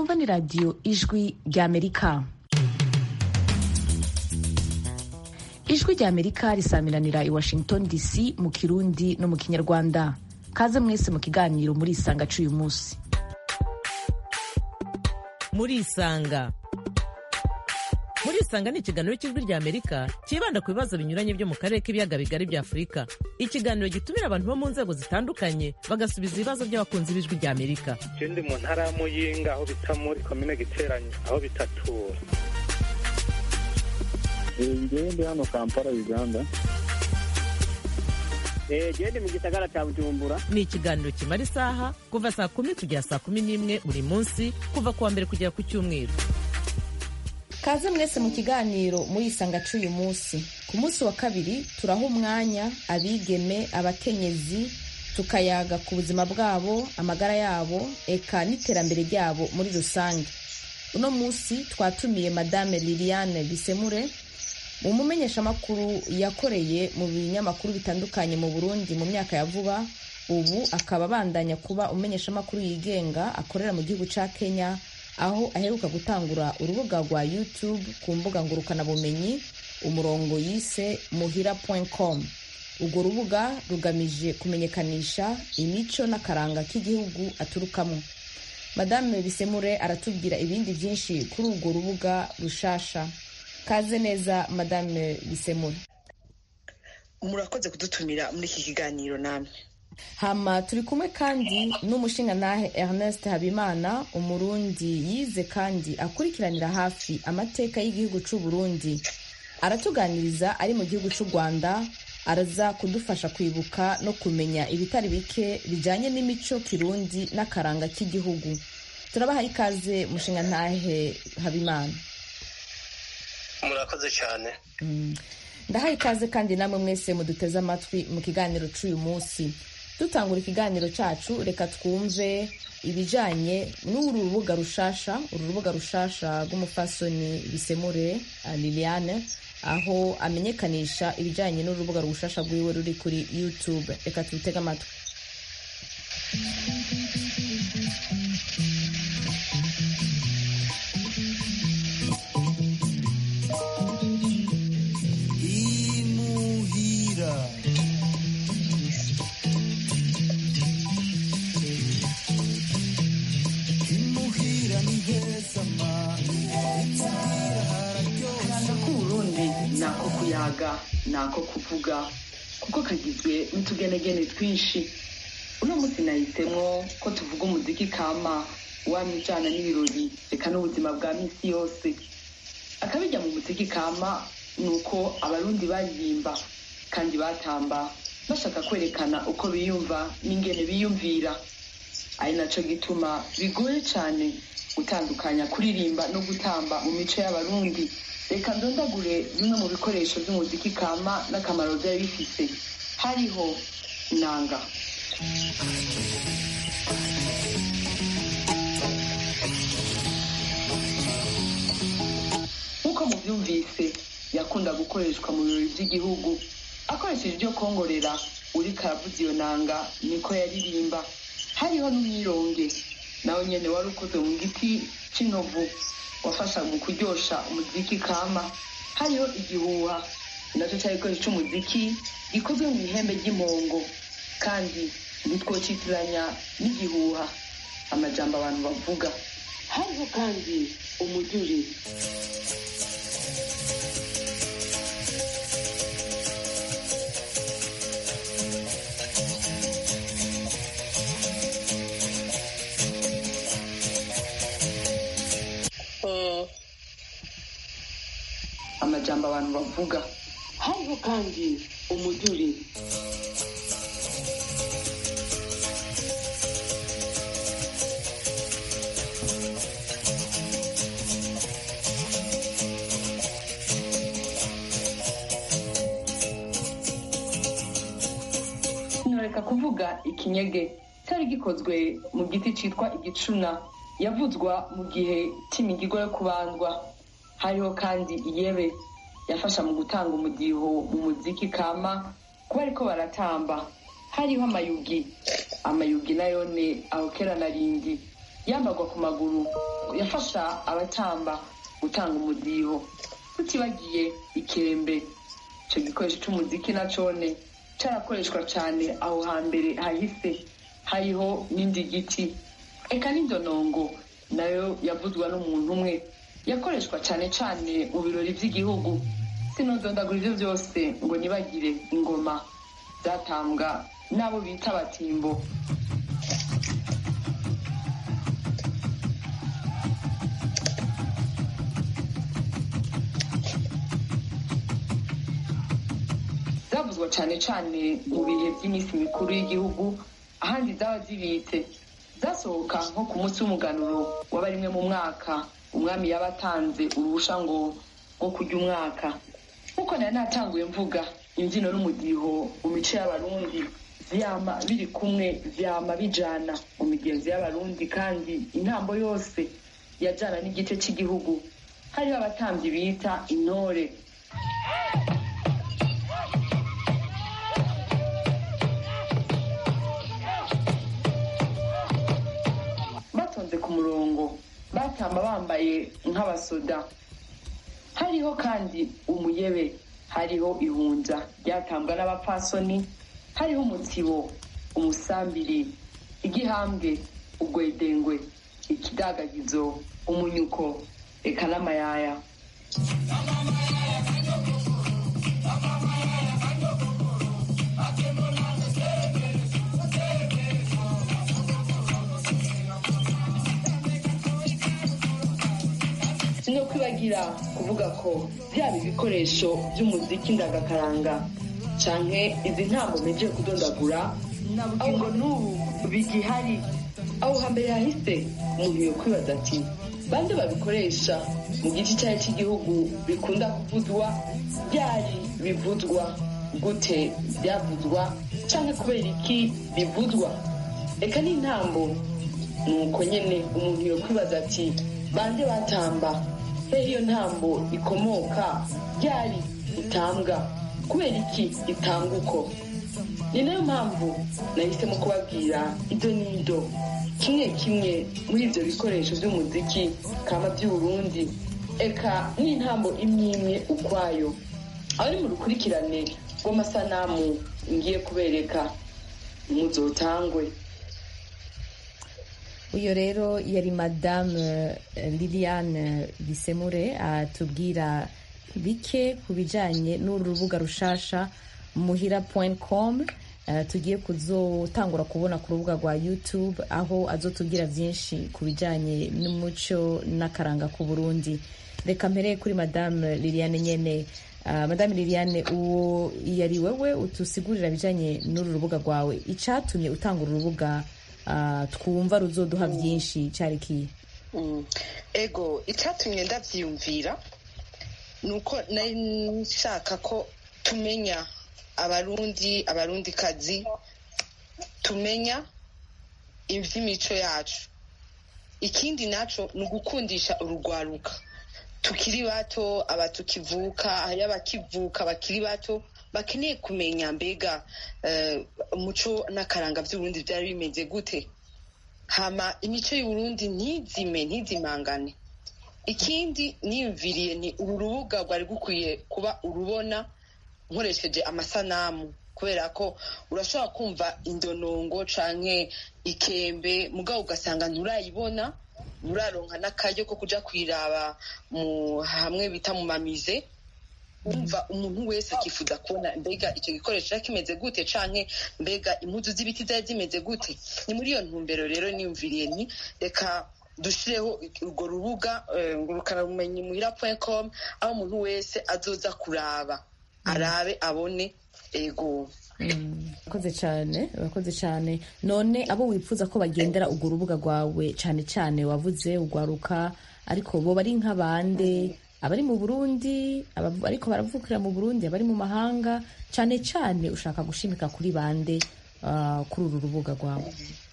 mwumva ni radiyo ijwi ry'amerika ijwi ry'amerika risamiranira i washington dc mu kirundi no mu kinyarwanda kaze mwese mu kiganiro muri isanga c'uyu munsi muri isanga muri isanga ni ikiganiro cy'ijwi rya amerika cyibanda ku bibazo binyuranye byo mu karere k'ibiyaga bigari bya afurika ikiganiro gitumira abantu bo mu nzego zitandukanye bagasubiza ibibazo by'abakunzi b'ijwi rya amerika je ndi mu ntara ya muyinga aho bita muri komine giteranye aho bitatura ngewe ndi hano kampala uganda gende mu gisagara cya bujumbura ni ikiganiro kimara isaha kuva saa kumi kugera saa kumi n'imwe buri munsi kuva ku wa mbere kugera ku cyumweru kaze mwese mu kiganiro muri isanga c'uyu munsi ku munsi wa kabiri turaha umwanya abigeme abakenyezi tukayaga ku buzima bwabo amagara yabo eka n'iterambere ryabo muri rusange uno munsi twatumiye madame liliane bisemure umumenyeshamakuru yakoreye mu binyamakuru bitandukanye mu burundi mu myaka ya vuba ubu akaba abandanya kuba umumenyeshamakuru yigenga akorera mu gihugu ca kenya aho aheruka gutangura urubuga rwa youtube ku mbuga ngurukanabumenyi umurongo yise muhira.com urwo rubuga rugamije kumenyekanisha imico n'akaranga k'igihugu aturukamo madame bisemure aratubwira ibindi byinshi kuri urwo rubuga rushasha kaze neza madame bisemure murakoze kudutumira muri iki kiganiro namwe hama turi kumwe kandi n'umushingantahe ernest habimana umurundi yize kandi akurikiranira hafi amateka y'igihugu c'u burundi aratuganiriza ari mu gihugu c'u rwanda araza kudufasha kwibuka no kumenya ibitari bike bijanye n'imico kirundi n'akaranga k'igihugu turabaha ikaze mushingantahe habimana murakoze cyane ndahaye ikaze kandi namwe mwese muduteze amatwi mu kiganiro c'uyu munsi dutangura ikiganiro cacu reka twumve ibijanye n'uru rubuga rushasha uru rubuga rushasha rw'umufasoni bisemure liliane aho amenyekanisha ibijanye n'urubuga rushasha rwiwe ruri kuri youtube reka tubitege amatwi nako kuyaga nako kuvuga kuko kagizwe n'utugenegene twinshi uno munsi nahisemo ko tuvuga umuziki kama wamye ujana n'ibirori reka n'ubuzima bwa misi yose akabijya mu muziki kama ni uko abarundi baririmba kandi batamba bashaka kwerekana uko biyumva n'ingene biyumvira ari naco gituma bigoye cane gutandukanya kuririmba no gutamba mu mico y'abarundi reka ndondagure bimwe mu bikoresho by'umuziki kama n'akamaro byari bifise hariho inanga nk'uko mubyumvise yakunda gukoreshwa mu birori by'igihugu akoresheje ibyo kongorera uri karavuza iyo nanga niko yaririmba hariho n'umwironge nawe nyene wari ukoze mu giti c'inovu wafasha mu kuryosha umuziki kama hariho igihuha nacyo cyari igikoresho cy'umuziki gikozwe mu ihembe ry'impongo kandi ntitwocitiranya n'igihuha amajambo abantu bavuga hariho kandi umuduri amajambo abantu bavuga hariho kandi umuduri ntoreka kuvuga ikinyege cyari gikozwe mu giti cyitwa igicuna yavuzwa mu gihe cy'imigigo yo kubandwa hariho kandi iyebe yafasha mu gutanga umudiho mu muziki kama kuba ariko baratamba hariho amayugi amayugi nayo ne aho kera narindi yambagwa ku maguru yafasha abatamba gutanga umudiho tutibagiye ikembe icyo gikoresho cy'umuziki na cone cyarakoreshwa cyane aho hambere hahise hariho n'indi giti eka n'indonongo nayo yavuzwa n'umuntu umwe yakoreshwa cyane cyane mu birori by'igihugu sinodondagura ibyo byose ngo nibagire ingoma zatambwa n'abo bita abatimbo zavuzwa cyane cyane mu bihe by'iminsi mikuru y'igihugu ahandi zaba zibitse zasohoka nko ku munsi w'umuganuro waba rimwe mu mwaka umwami yaba atanze uruhusha ngo nko kurya umwaka nk'uko nari natanguye mvuga imbyino n'umudiho mu mico y'abarundi vyama biri kumwe vyama bijana mu migenzo y'abarundi kandi intambo yose yajana n'igice cy'igihugu hariho abatambyi bita intore batonze ku murongo batamba bambaye nk'abasoda hariho kandi umuyebe hariho ihunja ryatambwa n'abapfasoni hariho umutsibo umusambiri igihambwe ugwedengwe ikidagagizo umunyuko eka n'amayaya no kwibagira kuvuga ko byaba ibikoresho by'umuziki ndagakaranga canke izi ntambo mejeje kudondagura aho ngo n'ubu bigihari aho hambere hahise umuntu yo kwibaza ati bande babikoresha mu gice cyayo cy'igihugu bikunda kuvuzwa byari bivuzwa gute byavuzwa canke kubera iki bivuzwa reka n'intambo ni uko nyene umuntu yo kwibaza ati bande batamba hehe iyo ntambo ikomoka ryari itambwa kubera iki itanga uko ni nayo mpamvu nahisemo kubabwira ido n'ido kimwe kimwe muri ibyo bikoresho by'umuziki kama by'uburundi eka n'intambo imwe imwe ukwayo aho ni mu rukurikirane rw'amasanamu ngiye kubereka muzotangwe uyu rero yari madame liliane bisemure atubwira bike ku bijyanye n'uru rubuga rushasha muhira com tugiye kuzotangura kubona ku rubuga rwa youtube aho azotubwira byinshi ku bijyanye n'umuco n'akaranga ku burundi reka mbere kuri madame liliane nyine madame liliane uwo yari wowe utusigurira bijyanye n'uru rubuga rwawe icyatumye utanga uru rubuga twumva ruzoduha byinshi cyari kiye ego icyatumye ndabyiyumvira ni uko nari nshaka ko tumenya abarundi abarundikazi tumenya iby'imico yacu ikindi nacyo ni ugukundisha urugwaruka tukiri bato aba tukivuka hariyo abakivuka bakiri bato bakeneye kumenya mbega umuco n'akaranga by'uburundi byari bimeze gute hama imico y'uburundi ntizime ntizimangane ikindi niyumviriye ni uru rubuga rwari gukwiye kuba urubona nkoresheje amasanamu kubera ko urashobora kumva indonongo canke ikembe mugabo ugasanga nturayibona nturaronka n'akaryo ko kuja kwiraba mu hamwe bita mu mamize wumva umuntu wese akifuza kubona mbega icyo gikoresho cyari kimeze gute canke mbega impuzu z'ibiti zari zimeze gute ni muri iyo ntumbero rero niyumviriye ni reka dushireho urwo rubuga ngurukanabumenyi muhira com aho umuntu wese azoza kuraba arabe abone ego urakoze cyane urakoze cyane none abo wifuza ko bagendera urwo rubuga rwawe cyane cyane wavuze ugwaruka ariko bo bari nk'abande abari mu burundi ariko baravukira mu burundi abari mu mahanga cyane cyane ushaka gushimika kuri bande kuri uru rubuga rwawe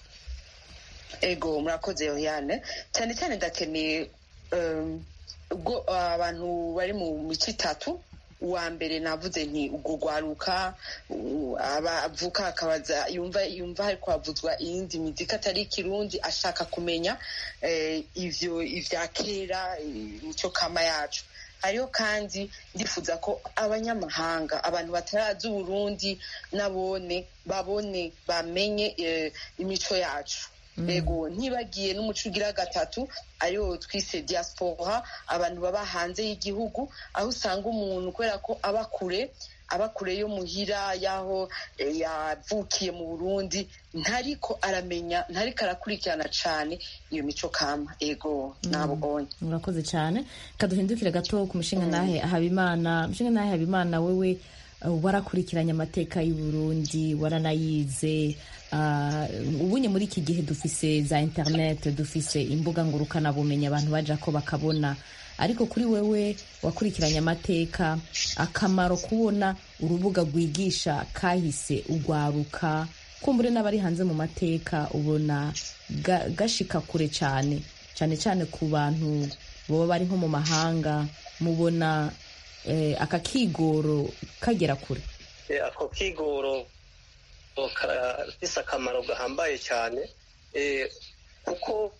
ego murakoze yohane cyane cyane ndakeneye ubwo abantu bari mu mico itatu uwa mbere navuze nti ubwo rwaruka u- abavuka akabaza yumva yumva hariko havuzwa iyindi mizika atari ikirundi ashaka kumenya eh, ivyo ivya kera eh, imico kama yacu hariho kandi ndifuza ko abanyamahanga abantu batarazi uburundi nabone babone bamenye eh, imico yacu ego ntibagiye n'umuco ugira gatatu ariwo twise diaspora abantu baba hanze y'igihugu aho usanga umuntu kubera ko aba kure aba kure yo muhira y'aho eh, yavukiye mu burundi ntariko aramenya ntariko arakurikirana cane iyo mico kama ego nabonye murakoze cyane kaduhindukire gato ku mushinga nahe habimana mushinga nahe habimana wewe uh, warakurikiranye amateka y'u Burundi waranayize uh, ubunye muri iki gihe dufise za internet dufise imbuga ngurukana bumenyi abantu baja ko bakabona ariko kuri wewe wakurikiranye amateka akamaro kubona urubuga rwigisha kahise ugwaruka kumbure n'abari hanze mu mateka ubona ga- gashika kure cyane cyane cyane ku bantu baba bari nko mu mahanga mubona eh, aka kigoro kagera kure Eh, ako kigoro karafise akamaro gahambaye cyane eh, kuko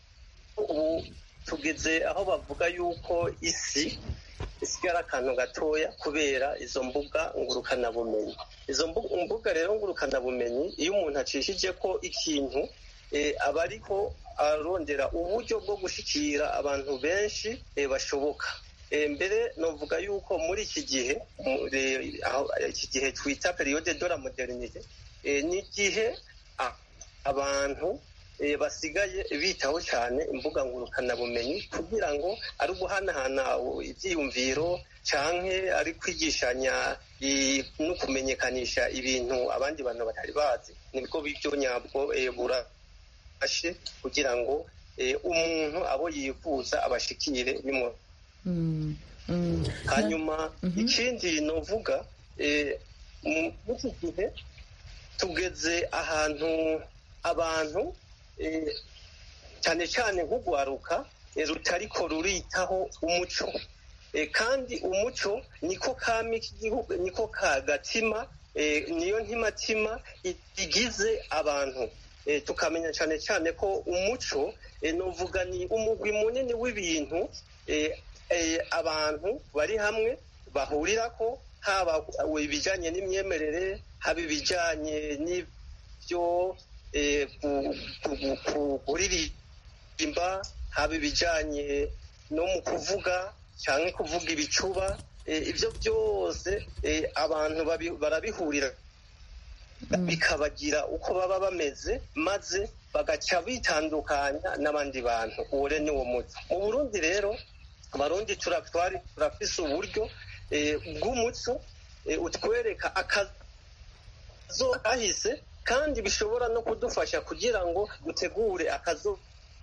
ubu tugeze aho bavuga yuko isi isigara akantu gatoya kubera izo mbuga ngurukanabumenyi izo mbu- mbuga rero ngurukanabumenyi iyo umuntu acishije ko ikintu eh, aba ariko arondera uburyo bwo gushikira abantu benshi eh, bashoboka Eh, mbere novuga yuko muri iki gihe muri- aho- iki gihe twita periyode de la modernite eh, ni igihe a- abantu eh, basigaye bitaho cyane imbuga ngurukanabumenyi kugira ngo ari uguhanahana ibyiyumviro canke ari kwigishanya i- no kumenyekanisha ibintu abandi bantu batari bazi nibwo buryo nyabwo eh, burashe kugira ngo eh, umuntu abo yifuza abashikire bimwe Mm, mm. hanyuma Mhm. ikindi novuga eh, mu- muri iki gihe tugeze ahantu abantu eh, cyane cyane nk'ugwaruka eh, rutariko ruritaho umuco Eh, kandi umuco niko kami k'igihugu niko ka gatima eh, niyo ntimatima i- igize abantu Eh, tukamenya cyane cyane ko umuco eh, novuga ni umugwi munini w'ibintu eh, eh, abantu bari hamwe bahurirako haba ibijyanye n'imyemerere haba ibijyanye n'ibyo eh, ku- ku- ku- kuririmba haba ibijyanye no mu kuvuga cyangwa kuvuga ibicuba eh, ibyo byose eh, abantu babi- barabihurira bikabagira uko baba bameze maze bagaca bitandukanya n'abandi bantu uwo rero ni wo muco mu burundi rero abarundi tura- twari turafise uburyo eh, bw'umuco eh, utwereka akazo kahise kandi bishobora no kudufasha kugira ngo dutegure akazo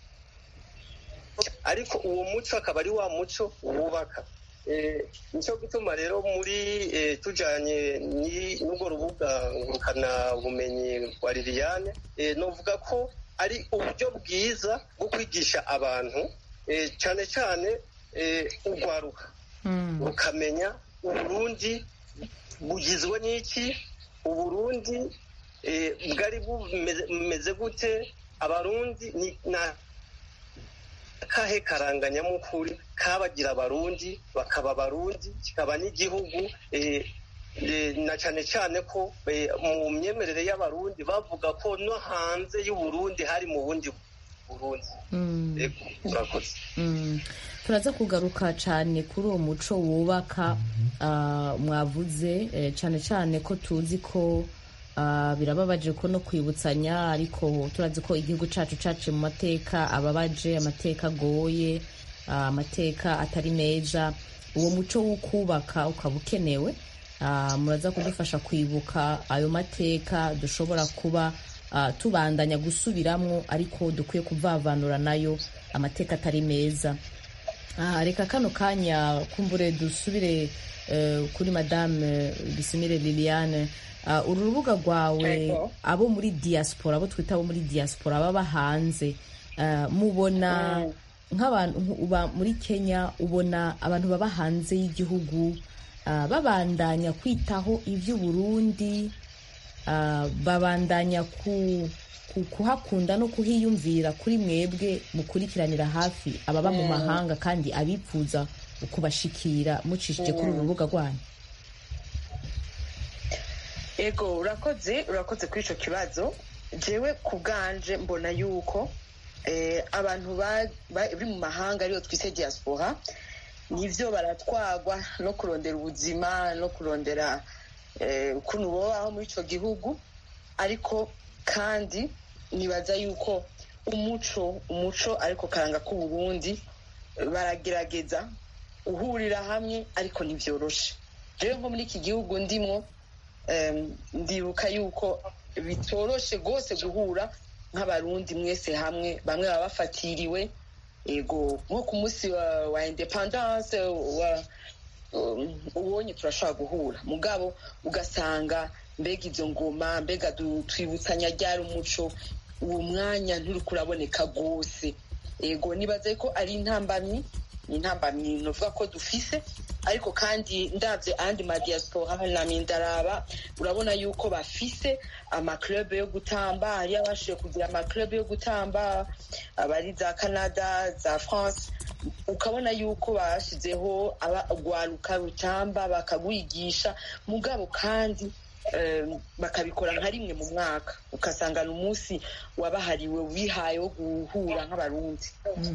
ariko uwo muco akaba ari wa muco wubaka Eh, nicyo gituma rero muri eh, tujanye ni- n'urwo rubuga ngurukana bumenyi rwa liliane eh, novuga ko ari uburyo bwiza bwo kwigisha abantu eh, cyane cyane eh, urwaruka Mm. ukamenya uburundi bugizwe n'iki uburundi eh, bwari bumeze- bumeze gute abarundi ni na kahe karanganyamukuru kabagira abarundi bakaba abarundi kikaba n'igihugu eh, eh, na cyane cyane ko eh, mu myemerere y'abarundi bavuga ko no hanze y'uburundi hari mu bundi burundi Mm. Ego, urakoze Mm. turaza kugaruka cyane kuri uwo muco wubaka ah, mwavuze eh, cyane cyane ko tuzi ko ah, birababaje ko no kwibutsanya ariko turazi ko igihugu cyacu cyaciye mu mateka ababaje amateka agoye ah, amateka atari meza uwo muco wo kubaka ukaba ukenewe Ah, muraza kudufasha kwibuka ayo mateka dushobora kuba ah, tubandanya gusubiramwo ariko dukwiye kuvavanura nayo amateka atari meza Ah, reka kano kanya kumbure dusubire eh, kuri madame bisimire liliane Ah, uru rubuga rwawe Ego. abo muri diaspora abo twita abo muri diaspora baba hanze ah, mubona nk'abantu nk- uba muri kenya ubona abantu baba hanze y'igihugu ah, babandanya kwitaho iby'uburundi ah, babandanya ku, ku, kuhakunda no kuhiyumvira kuri mwebwe mukurikiranira hafi ababa mu mahanga kandi abipfuza kubashikira mucishije kuri uru rubuga rwanyu ego urakoze urakoze kuri icyo kibazo jewe ku bwanje mbona yuko eh, abantu ba- bari mu mahanga ariyo twise diaspora nivyo baratwagwa no kurondera ubuzima no kurondera eh, ukuntu bobaho muri ico gihugu ariko kandi nibaza yuko umuco umuco ariko karanga k'uburundi baragerageza uhurira hamwe ariko ntibyoroshe rero nko muri iki gihugu ndimwo em, ndibuka yuko bitoroshe rwose guhura nk'abarundi mwese hamwe bamwe baba bafatiriwe ego nko ku munsi wa, wa independance wa um, ubonye turashobora guhura mugabo ugasanga mbega izo ngoma mbega du- twibutsanya ryari umuco uwo mwanya nturiko uraboneka rwose ego nibaze ko ari intambamyi ni intambamyi novuga ko dufise ariko kandi ndabye ayandi madiaspora nami ndaraba urabona yuko bafise amaclub yo gutamba hariyo abashoboye kugira amaclub yo gutamba abari za canada za france ukabona yuko bashizeho urwaruka rutamba bakagwigisha mugabo kandi eh, bakabikora nka rimwe mu mwaka ugasanga ni umunsi wabahariwe wihaye wo guhura nk'abarundi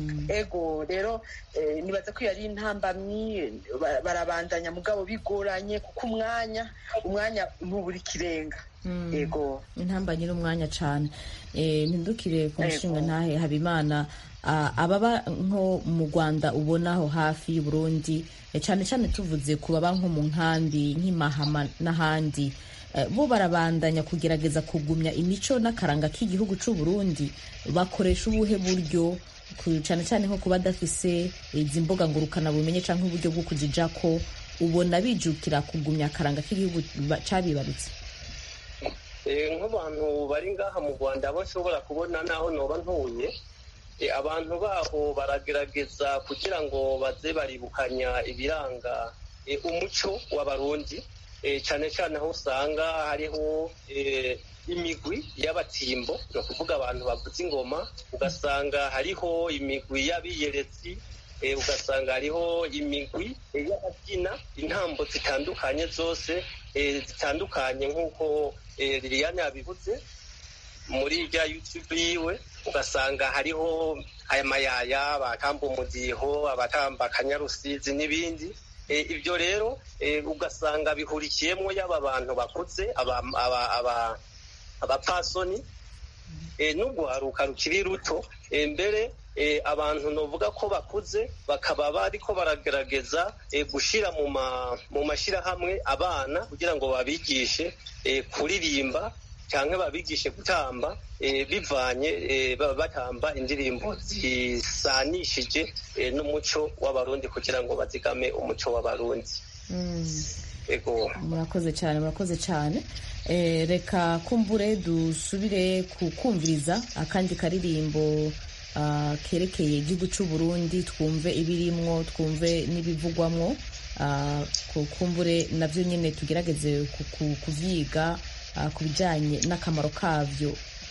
ego rero eh, nibaza ko iyo ari intambamyi ba- barabandanya mugabo bigoranye kuko umwanya umwanya ntubura ikirenga ego intambanye n'umwanya cyane Eh, mpindukire ku Yego. mushinga ntahe habimana Ah, ababa nko mu rwanda ubona aho hafi y'uburundi eh, cyane cyane tuvuze ku baba nko mu nkambi nk'imahama n'ahandi Eh, bo barabandanya kugerageza kugumya imico n'akaranga k'igihugu cy'u Burundi bakoresha ubuhe buryo ku- cyane cyane nko kuba badafise izi mbuga ngurukana bumenye cyangwa uburyo bwo kuzijako ubona bijukira kugumya akaranga k'igihugu ba- cabibarutse Eh, nk'abantu bari ngaha mu rwanda abo nshobora kubona naho noba ntuye eh, abantu baho baragerageza kugira ngo baze baribukanya ibiranga eh, umuco w'abarundi eh, cyane cyane aho usanga hariho eh, imigwi y'abatimbo ni ukuvuga abantu bavuza ingoma ugasanga hariho imigwi y'abiyeretsi eh, ugasanga hariho imigwi eh, y'ababyina intambo zitandukanye zose eh, zitandukanye nk'uko eh, liliane yabivuze muri rya youtube yiwe ugasanga hariho aya mayaya abatamba umudiho abatamba akanyarusizi n'ibindi Eh, ibyo rero eh, ugasanga bihurikiyemo yaba abantu bakuze aba- aba- aba- abapfasoni eh, n'urwaruka rukiri ruto eh, mbere eh, abantu novuga ko bakuze bakaba bariko baragerageza eh, gushira mu ma- mu mashyirahamwe abana kugira ngo babigishe eh, kuririmba cyangwa babigishe gutamba eh, bivanye eh, baba batamba indirimbo zisanishije eh, n'umuco w'abarundi kugira ngo bazigame umuco w'abarundi ego murakoze cyane murakoze cyane Eh, reka kumbure dusubire kukumviriza akandi karirimbo ah, kerekeye igihugu cy'u Burundi twumve ibirimwo twumve n'ibivugwamwo Ah, ku- kumbure nabyo nyine tugerageze ku- ku- kuvyiga ah, ku bijyanye n'akamaro kabyo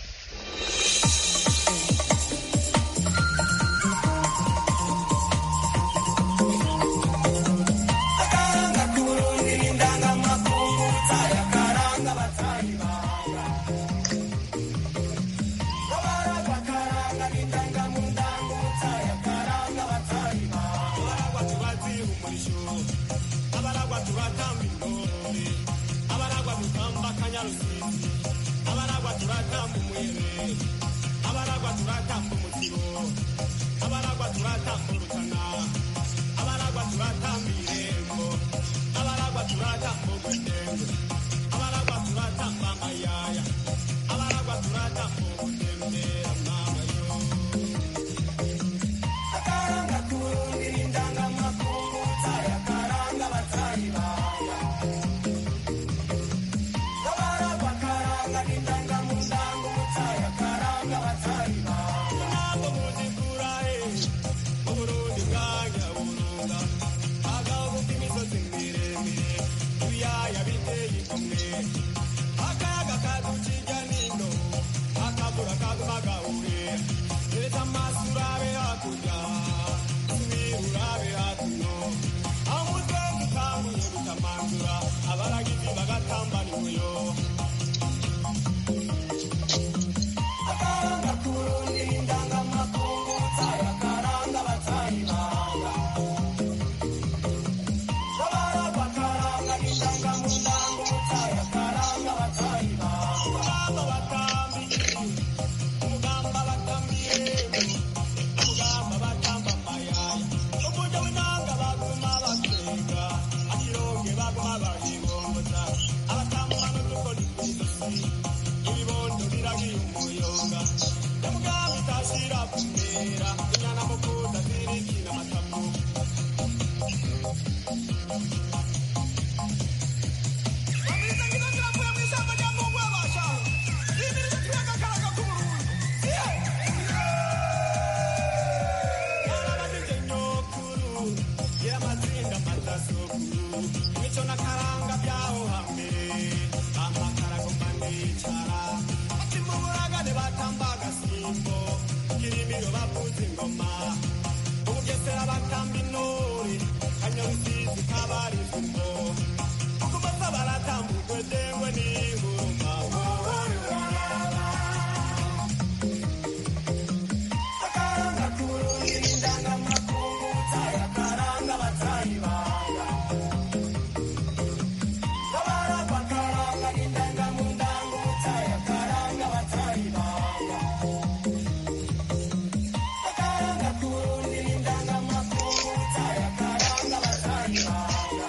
abaragwa turatamba intore abaragwa dutamba akanyarusizi abaragwa turatamba batamba intore kanyabisizi kabari kumbo kumasa baratambukwe dengwe n'inguruma wohore uraraba akaranga kurundi n'indangamakungu utaya karanga batayibanga babaragwa karanga n'indangamundango utaya karanga batayibanga akaranga kurundi n'indangamakungu utaya karanga batayibanga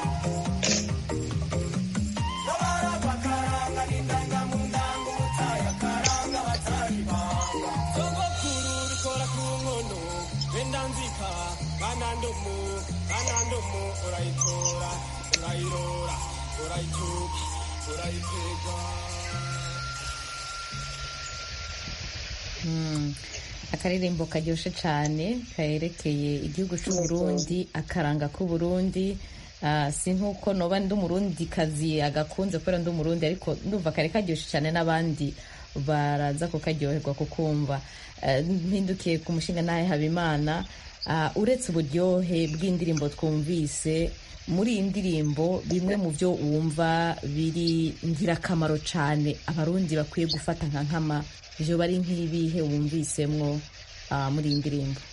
babaragwa karanga n'indangamundango utaya karanga batayibanga sogokuru rikora ku nkono wenda nzika banandomu banandomu urayitora urayirora urayicuka urayitega Mm. akaririmbo karyoshe cyane kayerekeye igihugu cy'u Burundi akaranga k'u Burundi Ah, si nk'uko noba ndi umurundi kazi agakunze kubera ndi umurundi ariko ndumva kare karyoshe cyane n'abandi baraza kukaryoherwa kukumva Eh, mpindukiye ku mushinga nawe habimana Ah, uretse uburyohe bw'indirimbo twumvise muri iyi ndirimbo bimwe mu byo wumva biri ngirakamaro cyane abarundi bakwiye gufata nka nkama ivyo bari nk'ibihe wumvisemwo ah, muri iyi ndirimbo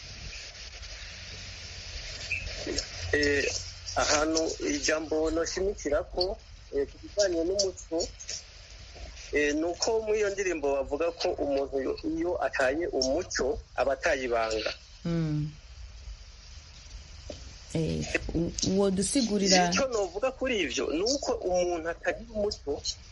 Eh, ahantu ijambo noshimikira ko eh, ku bijyanye n'umuco eh, ni uko muri iyo ndirimbo bavuga ko umuntu iyo- iyo ataye umuco aba ataye ibanga Mm. Eh, u- uwo dusigurira icyo novuga kuri ibyo ni uko umuntu atagira umuco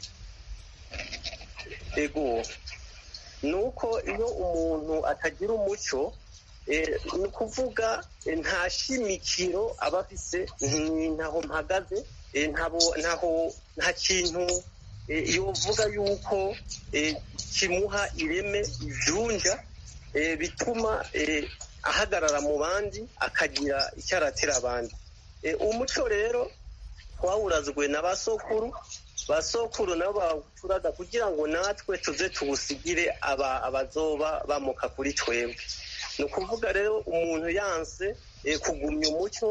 ego ni uko iyo umuntu atagira umuco eh, ni ukuvuga eh, nta shimikiro aba afise ni- ntaho mpagaze eh, ntabo- ntaho nta kintu eh, yovuga yuko eh, kimuha ireme ivyunja eh, bituma eh, ahagarara mu bandi akagira icyo aratira abandi Eh, umuco rero twawurazwe na basokuru basokuru nabo bawuturaga kugira ngo natwe tuze tuwusigire aba abazoba bamuka kuri twebwe ni ukuvuga rero umuntu yanse eh, kugumya umuco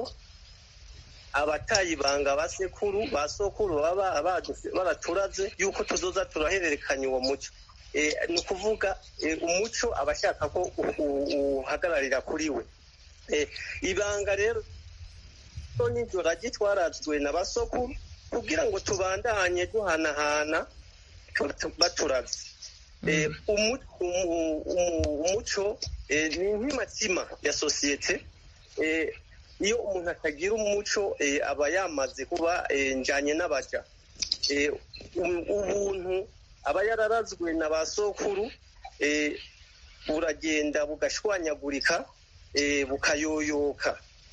abatayibanga basekuru basokuru baba baduse- baraturaze yuko tuzoza turahererekanya uwo muco Eh, ni ukuvuga eh, umuco aba ashaka ko u- u- uhagararira kuri we Eh, ibanga rero n'iryo ragi twarazwe na basokuru kugira ngo tubandanye duhanahana tu- baturaze Eh, umu- umu- umu- umuco eh, ni nk'imatima ya sosiyete Eh, iyo umuntu atagira umuco eh, aba yamaze kuba eh, njanye n'abaja Eh, u- ubuntu aba yararazwe na ba sokuru eh, buragenda bugashwanyagurika eh, bukayoyoka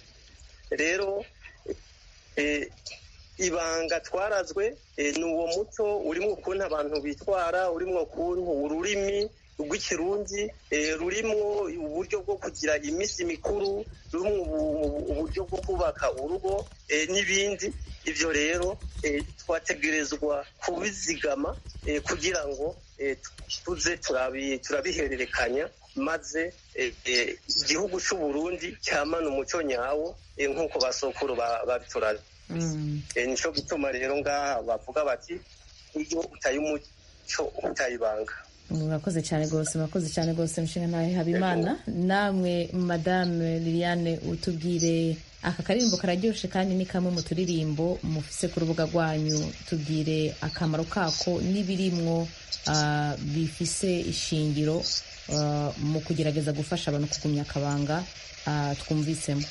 rero eh, ibanga twarazwe eh, ni uwo muco urimo ukuntu abantu bitwara urimo ukuntu ururimi rw'ikirundi eh, rurimwo uburyo bwo kugira iminsi mikuru rurimwo ubu- uburyo bwo kubaka urugo eh, n'ibindi ibyo rero eh, twategerezwa kubizigama eh, kugira ngo eh, tuze turabi- turabihererekanya maze eh, eh, igihugu cy'u Burundi cyamana umuco nyawo eh, nk'uko basokuru ba- babituraze Mm. Eh, nico gituma rero ngaha bavuga bati iyo utaye umuco utaye ibanga murakoze cyane rwose murakoze cyane rwose mushinga nawe habimana namwe madame liliane utubwire aka karirimbo kararyoshe kandi ni kamwe mu turirimbo mufise ku rubuga rwanyu tubwire akamaro kako n'ibirimwo ah, bifise ishingiro ah, mu kugerageza gufasha abantu kugumya akabanga ah, twumvisemo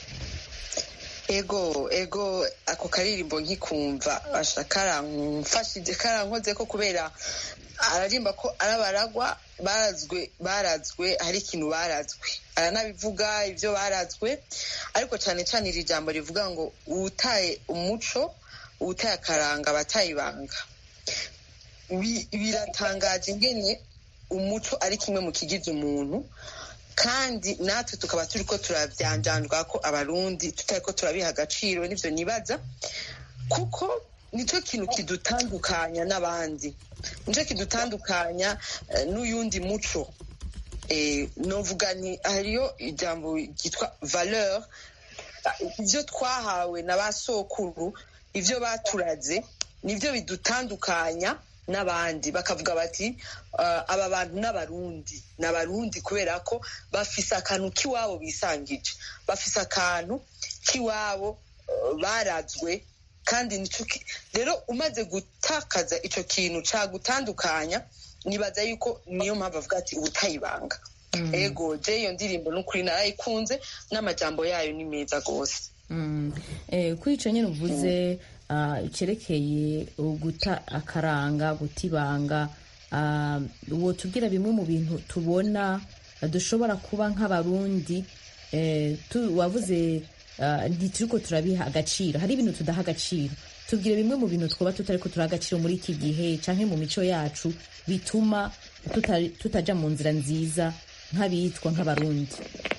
ego ego ako karirimbo nkikumva asha karamfashije karankoze ko kubera ararimba ko arabaragwa barazwe barazwe hari ikintu barazwe aranabivuga ibyo barazwe ariko cyane cyane iri jambo rivuga ngo uwutaye umuco uwutaye akaranga abatayibanga Bi- biratangaje ingene umuco ari kimwe mu kigize umuntu kandi natwe tukaba turi ko turabyanjandwa ko abarundi tutari ko turabiha agaciro n'ibyo nibaza kuko nicyo kintu kidutandukanya n'abandi nicyo kidutandukanya eh, n'uyundi muco Eh, novuga nti hariyo ijambo ryitwa valeur ibyo twahawe na ba sokuru ibyo baturaze nibyo bidutandukanya n'abandi bakavuga bati aba bantu n'abarundi ni abarundi kubera ko bafise akantu k'iwabo bisangije bafise akantu k'iwabo barazwe kandi rero umaze gutakaza icyo kintu cyagutandukanya nibaza yuko niyo mpamvu avuga ati ubutayibanga ego je iyo ndirimbo n'ukuri narayikunze n'amajambo yayo ni meza rwose kuri icyo nyine uvuze cyerekeye guta akaranga guta ibanga uwo tubwira bimwe mu bintu tubona dushobora kuba nk'abarundi wavuze ntituri ko turabiha agaciro hari ibintu tudaha agaciro tubwire bimwe mu bintu twaba tutari ko turaha agaciro muri iki gihe cyangwa mu mico yacu bituma tutajya mu nzira nziza nk'abitwa nk'abarundi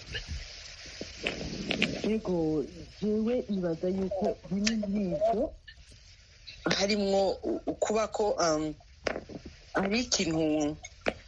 yego jewe nibaza yuko bimwe muri ibyo harimwo kuba ko hari ikintu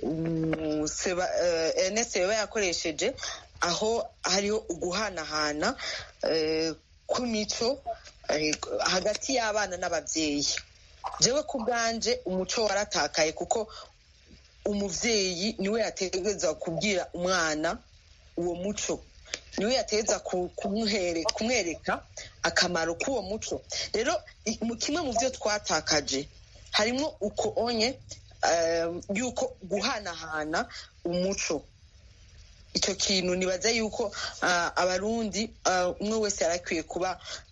ernest yaba yakoresheje aho hariho uguhanahana kw'imico hagati y'abana n'ababyeyi jewe ku bwanje umuco waratakaye kuko umubyeyi niwe yategereza kubwira umwana uwo muco niwe yategereza kumwereka akamaro k'uwo muco rero kimwe mu byo twatakaje harimo uko onye yuko guhanahana umuco icyo kintu nibaza yuko abarundi umwe wese yari akwiye kuba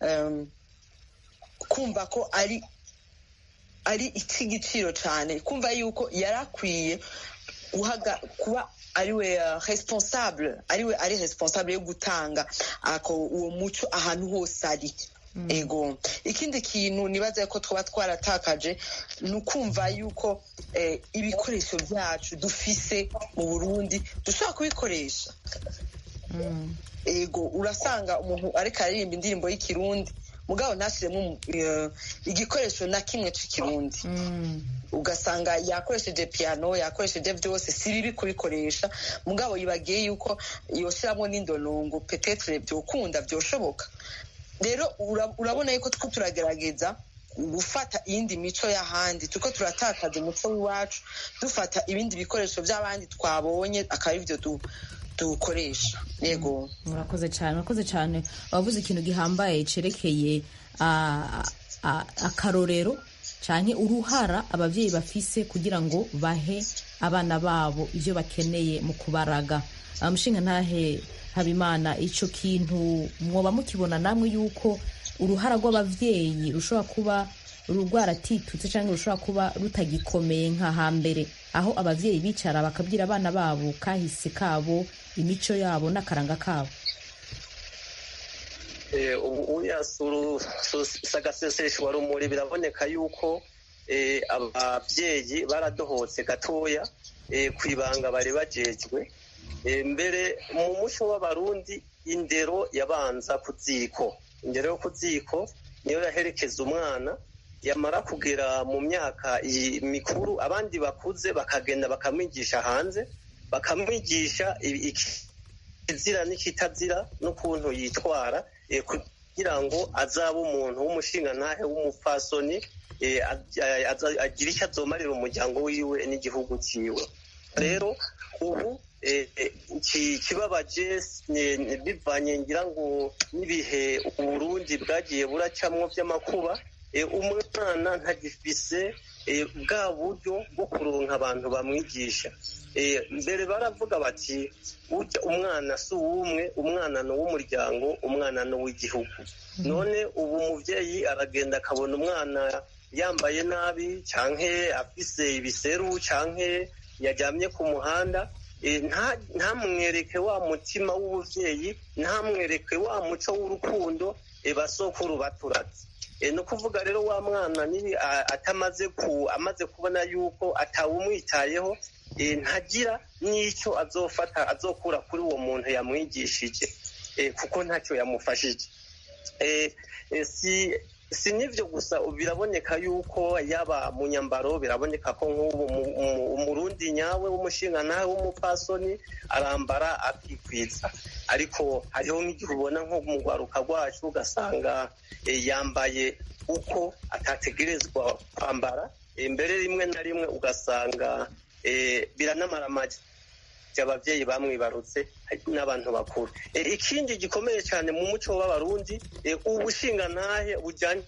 kumva ko ari ari icy'igiciro cyane kumva yuko yari akwiye kuba ariwe responsable ariwe ari responsable yo gutanga uwo muco ahantu hose ari ego ikindi kintu nibaza ko twaba twaratakaje ni ukumva yuko ibikoresho byacu dufise mu burundi dushobora kubikoresha ego urasanga umuntu ariko aririmba indirimbo y'ikirundi mugabo ntashyiremo igikoresho na kimwe cy'ikirundi ugasanga yakoresheje piyano yakoresheje byose si bibi kubikoresha mugabo yibagiye yuko yoshyiramo n'indonongo petetere byokunda byoshoboka rero urabona yuko two turagerageza gufata iyindi mico y'ahandi tuko turatakaza umuco w'iwacu dufata ibindi bikoresho by'abandi twabonye akaba ari byo dukoresha yego murakoze cyane murakoze cyane wavuze ikintu gihambaye cyerekeye akarorero cyane uruhara ababyeyi bafise kugira ngo bahe abana babo ibyo bakeneye mu kubaraga umushinga ntahe habimana icyo kintu mwoba mukibona namwe yuko uruhara rw'ababyeyi rushobora kuba rwaratitutse cyangwa rushobora kuba rutagikomeye nka hambere aho ababyeyi bicara bakabwira abana babo kahise kabo imico yabo n'akaranga kabo ubu sagaseseshwa rumuri biraboneka yuko ababyeyi baradohotse gatoya ku ibanga bari bajejwe mbere mu muco w'abarundi indero yabanza ku ziko indero yo ku ziko niyo yaherekeza umwana yamara kugera mu myaka mikuru abandi bakuze bakagenda bakamwigisha hanze bakamwigisha ikizira n'ikitazira n'ukuntu yitwara kugira ngo azabe umuntu w'umushingantahe w'umupfasoni agira icyo azomarira umuryango wiwe n'igihugu cyiwe rero ubu kibabaje bivanye ngira ngo n'ibihe uburundi bwagiye buracamwo by'amakuba umwana ntagifise bwa buryo bwo kuronka abantu bamwigisha mbere baravuga bati ujya umwana si uw'umwe umwana ni uw'umuryango umwana ni uw'igihugu none ubu umubyeyi aragenda akabona umwana yambaye nabi cyangwa afise ibiseru cyangwa yajyamye ku muhanda ntamwereke wa mutima w'ubuvyeyi ntamwereke wa muco w'urukundo basokuru baturatse ni ukuvuga rero wa mwana nibi atamaze ku amaze kubona yuko atawumwitayeho ntagira n'icyo azofata azokura kuri uwo muntu yamwigishije kuko ntacyo yamufashije si si n'ibyo gusa biraboneka yuko yaba mu nyambaro biraboneka ko nk'ubu mu- mu- umurundi nyawe w'umushinga nawe w'umupfasoni arambara akikwiza ariko hariho nk'igihe ubona nko mu rwaruka rwacu ugasanga eh, yambaye uko atategerezwa kwambara Eh, mbere rimwe na rimwe ugasanga eh, biranamaramaje ababyeyi bamwibarutse n'abantu bakuru Eh, ikindi gikomeye cyane mu muco w'abarundi eh, ubushingantahe bujyanye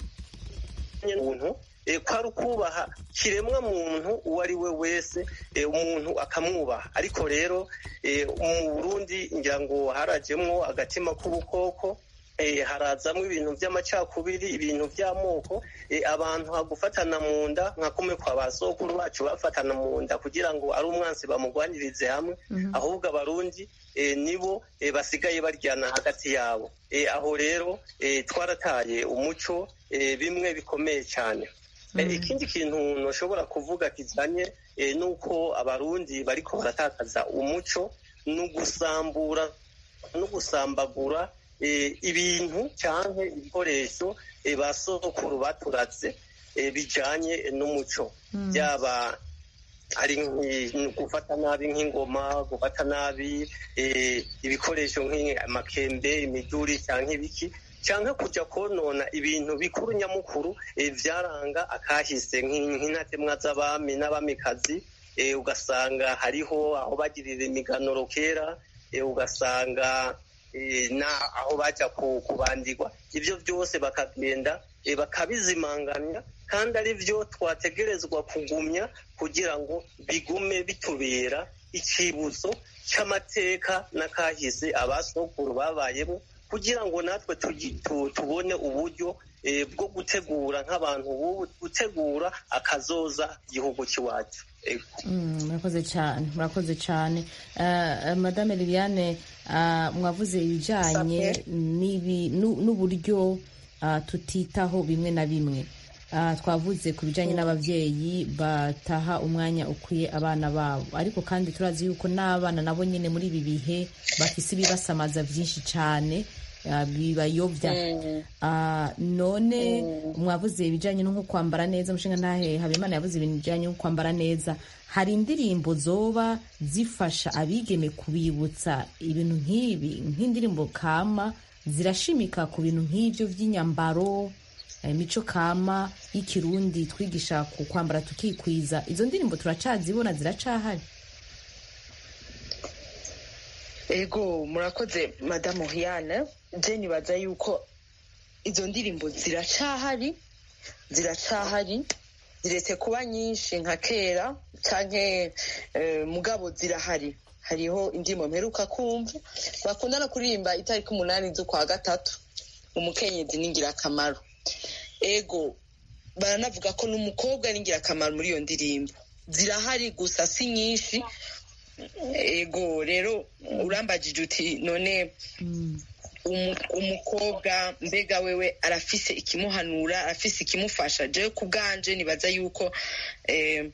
n'ubuntu eh, ko ari ukubaha kiremwa muntu uwo ari we wese eh, umuntu akamwubaha ariko rero eh, mu burundi ngira ngo harajemwo agatima k'ubukoko eh, harazamwo ibintu by'amacakubiri ibintu by'amoko eh, abantu hagufatana mu nda nka kumwe kwa ba sokuru bacu bafatana mu nda kugira ngo ari umwansi bamugwanirize hamwe ahubwo abarundi eh, nibo eh, basigaye baryana hagati yabo Eh, aho rero eh, twarataye umuco eh, bimwe bikomeye cyane Eh, ikindi kintu ntushobora kuvuga kijyanye eh, n'uko abarundi bariko baratakaza umuco ni ugusambura no gusambagura eh, ibintu cyangwa ibikoresho eh, ba sokuru baturatse eh, bijanye n'umuco byaba ari nk'i- gufata nabi nk'ingoma gufata nabi eh, ibikoresho nk'amakembe imiduri cyangwa ibiki cyangwa kujya konona ibintu bikuru nyamukuru eh, byaranga akahise nk'i- nk'intatemwa z'abami n'abamikazi eh, ugasanga hariho aho bagirira imiganuro kera eh, ugasanga eh, na aho bajya ku- kubandirwa ibyo byose bakagenda eh, bakabizimanganya kandi ari byo twategerezwa kugumya kugira ngo bigume bitubera icyibutso cy'amateka n'akahise abasokuru babayemo kugira ngo natwe tugi- tu- tubone uburyo eh, bwo gutegura nk'abantu b'ubu gutegura akazoza igihugu cy'iwacu Ego. Mm, murakoze cyane murakoze cyane Eh, eh, madame liliane ah, mwavuze ibijyanye n'ibi- nu- n'uburyo ah, tutitaho bimwe na bimwe Ah, twavuze ku bijyanye n'ababyeyi bataha umwanya ukwiye abana babo ariko kandi turazi yuko n'abana nabo nyine muri ibi bihe bafise ibibasamaza byinshi cyane ah, bibayobya Ah, none mwavuze ibijyanye no nko kwambara neza umushinga ntahe habimana yavuze ibintu bijyanye no kwambara neza hari indirimbo zoba zifasha abigeme kubibutsa ibintu nk'ibi nk'indirimbo kama zirashimika ku bintu nk'ibyo by'inyambaro imico kama y'ikirundi twigisha ku kwambara tukikwiza izo ndirimbo turacazibona ziracahari ego murakoze madamu hiyane je nibaza yuko izo ndirimbo ziracahari ziracahari ziretse kuba nyinshi nka kera canke eh, mugabo zirahari hariho indirimbo mperuka kumva bakunda no kuririmba itariki umunani z'ukwa gatatu umukenyezi ni ingirakamaro ego baranavuga ko n'umukobwa ari ingirakamaro muri iyo ndirimbo zirahari gusa si nyinshi ego rero urambagije uti none umu- umukobwa mbega wewe arafise ikimuhanura arafise ikimufasha jewe ku bwanje nibaza yuko eh,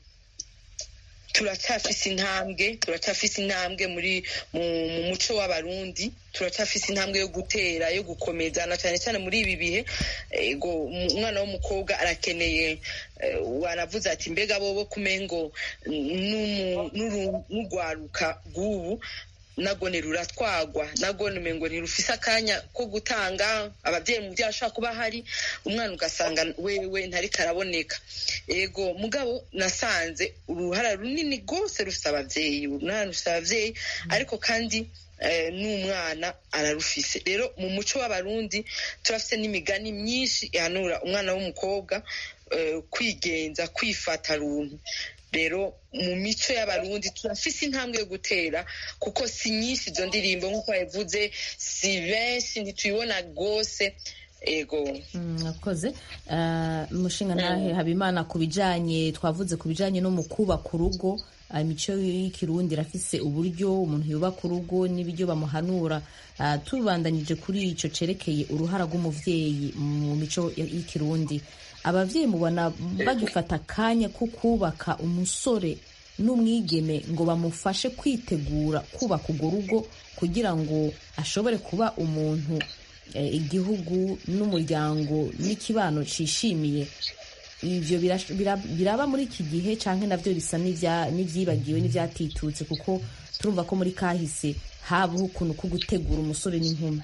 turacyafise intambwe turacyafise intambwe muri mu, mu muco w'abarundi turacyafise intambwe yo gutera yo gukomeza na cyane cyane muri ibi bihe ego um- umwana w'umukobwa arakeneye eh, waravuze ati mbega bobo kumengo n'umu- n'uru- n'urwaruka rw'ubu nagone ruratwagwa nagone umengo ntirufise akanya ko gutanga ababyeyi mu byaha ashobora kuba hari umwana ugasanga wewe ntariko araboneka ego mugabo nasanze uruhara runini rwose rufise ababyeyi uruhara rufise ababyeyi ariko kandi eh, n'umwana ararufise rero mu muco w'abarundi turafise n'imigani myinshi ihanura umwana w'umukobwa eh, kwigenza kwifata runtu rero mu mico y'abarundi turafise intambwe yo gutera kuko si nyinshi izo ndirimbo nk'uko yavuze si benshi ntituyibona rwose ego mwakoze umushinga ntahe habimana ku bijyanye twavuze ku bijyanye no mu kubaka urugo ah, imico y'ikirundi irafise uburyo umuntu yubaka urugo n'ibiryo bamuhanura Ah, tubandanyije kuri icyo cerekeye uruhara rw'umubyeyi mu mico y'ikirundi ababyeyi mubona bagifata akanya ko kubaka umusore n'umwigeme ngo bamufashe kwitegura kubaka urwo rugo kugira ngo ashobore kuba umuntu eh, igihugu n'umuryango n'ikibano cishimiye ivyo birash- bira- biraba muri iki gihe canke navyo bisa n'ivya- n'ivyibagiwe n'ivyatitutse kuko turumva ko muri kahise habaho ukuntu ko gutegura umusore n'inkumi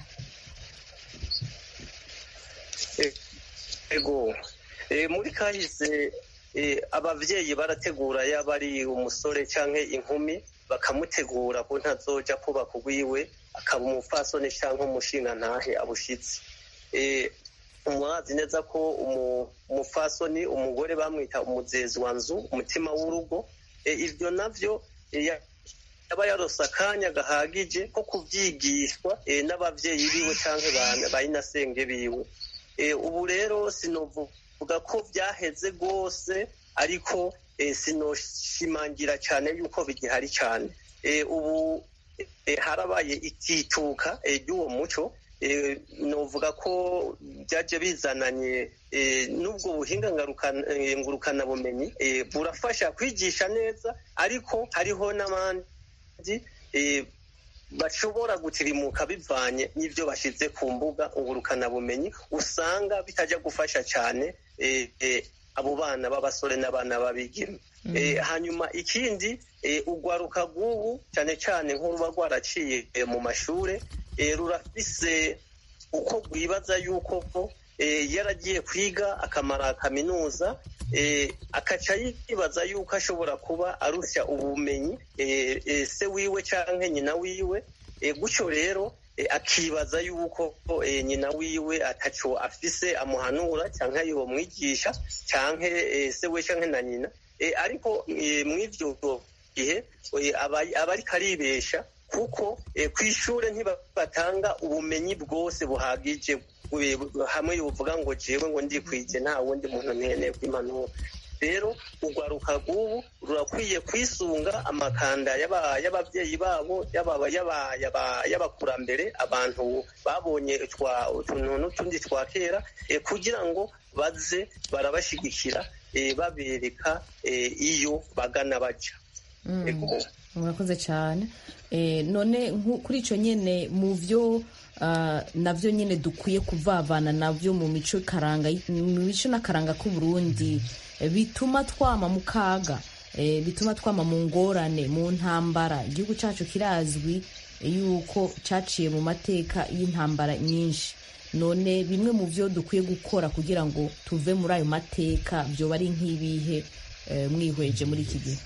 ego Eh, muri kahise eh, abavyeyi barategura yaba ari umusore canke inkumi bakamutegura ko ntazoja kubaka urwiwe akaba umupfasoni canke umushingantahe abushitsi Eh, murazi neza ko umu- umupfasoni umugore bamwita umuzezi wa nzu umutima w'urugo Eh, ivyo navyo eh, ya- yaba yarose akanya gahagije ko kuvyigishwa eh, n'abavyeyi biwe canke ba- bayinasenge biwe Eh, ubu rero sinovuga ko byaheze rwose ariko eh, sinoshimangira cyane yuko bigihari cyane Eh, ubu eh, harabaye itituka eh, ry'uwo muco eh, novuga ko byaje bizananye eh, n'ubwo buhinga ngarukana- eh, ngurukanabumenyi eh, burafasha kwigisha neza ariko hariho n'abandi eh, bashobora gutirimuka bivanye n'ibyo bashyize ku mbuga ngurukanabumenyi usanga bitajya gufasha cyane eh, eh, abo bana b'abasore n'abana b'abigeme Eh, hanyuma ikindi eh, urwaruka rw'ubu cyane cyane nk'uruba rwaraciye eh, mu mashure eh, rurafise uko rwibaza yuko eh, yaragiye kwiga akamara kaminuza eh, akaca yibaza yuko ashobora kuba arusha ubumenyi eh, eh, se wiwe canke nyina wiwe eh, gutyo rero eh, akibaza yuko eh, nyina wiwe ataco afise amuhanura canke yomwigisha canke eh, se we canke na nyina eh, ariko eh, mw'ivyo gihe eh, aba aba ariko aribesha kuko eh, kw'ishure ntibatanga ubumenyi bwose buhagije eh, hamwe yovuga ngo jewe ngo ndikwije nta wundi muntu nkeneye kw'impanuro rero urwaruka rw'ubu rurakwiye kwisunga amakanda y'aba- y'abavyeyi babo y'aba- y'aba- y'aba- y'abakurambere abantu babonye twa- utuntu n'utundi twa kera eh, kugira ngo baze barabashigikira eh, babereka eh, iyo bagana baja Ego. murakoze cyane Eh, none nku- kuri icyo nyine mu byo ah, navyo nyine dukwiye kuvavana navyo mu mico karanga mu mico n'akaranga k'uburundi eh, bituma twama mu kaga eh, bituma twama mu ngorane mu ntambara igihugu cyacu kirazwi yuko cyaciye mu mateka y'intambara nyinshi none bimwe mu byo dukwiye gukora kugira ngo tuve muri ayo mateka byoba ari nk'ibihe eh, mwihweje muri iki gihe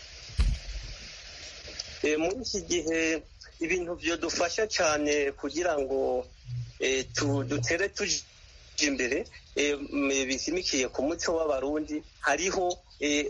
Eh, muri iki gihe ibintu byadufasha cyane kugira ngo eh, tu- dutere tujya imbere eh, m- bishimikiye ku muco w'abarundi hariho eh,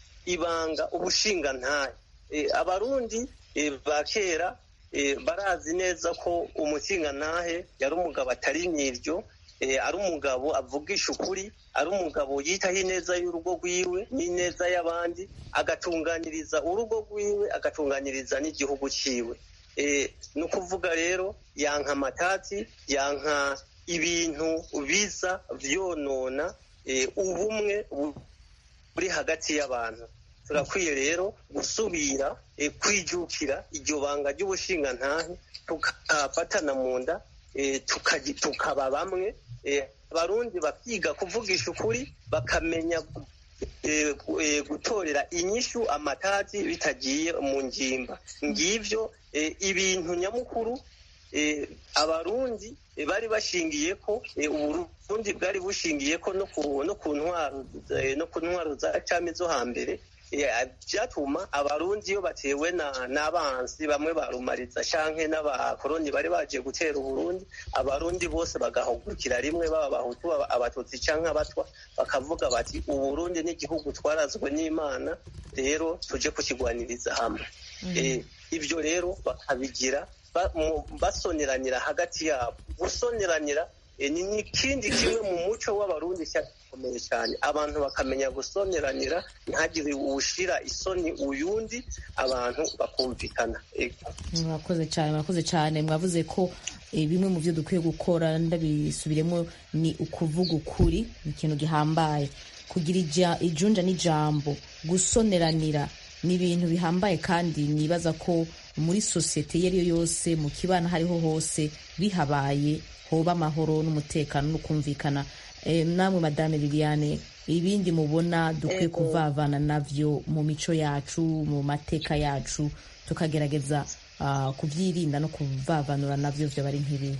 ibanga ubushingantahe Eh, abarundi eh, ba kera eh, barazi neza ko umushingantahe yari umugabo atari nyiryo eh, ari umugabo avugisha ukuri ari umugabo yitaho ineza y'urugo rwiwe n'ineza y'abandi agatunganiriza urugo rwiwe agatunganiriza n'igihugu ciwe Eh, ni ukuvuga rero yanka amatati yanka ibintu biza vyonona eh, ubumwe bu- buri hagati y'abantu turakwiye rero gusubira eh, kwijukira iryo banga ry'ubushingantahe tukafatana mu nda eh, tukaji- tukaba bamwe eh, abarundi bakiga kuvugisha ukuri bakamenya eh, gu- eh, gutorera inyishu amatati bitagiye mu ngimba ngivyo eh, ibintu nyamukuru eh, abarundi eh, bari bashingiye ko eh, uburundi bwari bushingiye ko no ku no ku ntwaro eh, no ku ntwaro za cami zo hambere eh, byatuma abarundi iyo batewe na n'abansi bamwe barumariza canke n'abakoroni bari baje gutera uburundi abarundi bose bagahugukira rimwe baba abahutu aba- abatutsi canke abatwa bakavuga bati uburundi n'igihugu twarazwe n'imana rero tuje kukigwaniriza hamwe Eh, ibyo rero bakabigira ba- mu- basoneranira hagati yabo gusoneranira eh, ni n'ikindi kimwe mu muco w'abarundi cyakomeye cyane abantu bakamenya gusoneranira ntihagire uwushira isoni uyundi abantu bakumvikana Ego. mwakoze cyane mwakoze cyane mwavuze ko eh, bimwe mu byo dukwiye gukora ndabisubiremo ni ukuvuga ukuri ni ikintu gihambaye kugira ija- ijunja n'ijambo gusoneranira ni ibintu bihambaye kandi nibaza ko muri sosiyete iyo ari yo yose mu kibana aho ariho hose bihabaye hoba amahoro n'umutekano no kumvikana Eh, namwe madame liliane ibindi mubona dukwiye Ego. kuvavana navyo mu mico yacu mu mateka yacu tukagerageza ah, kubyirinda no kuvavanura navyo vyoba ari nk'ibi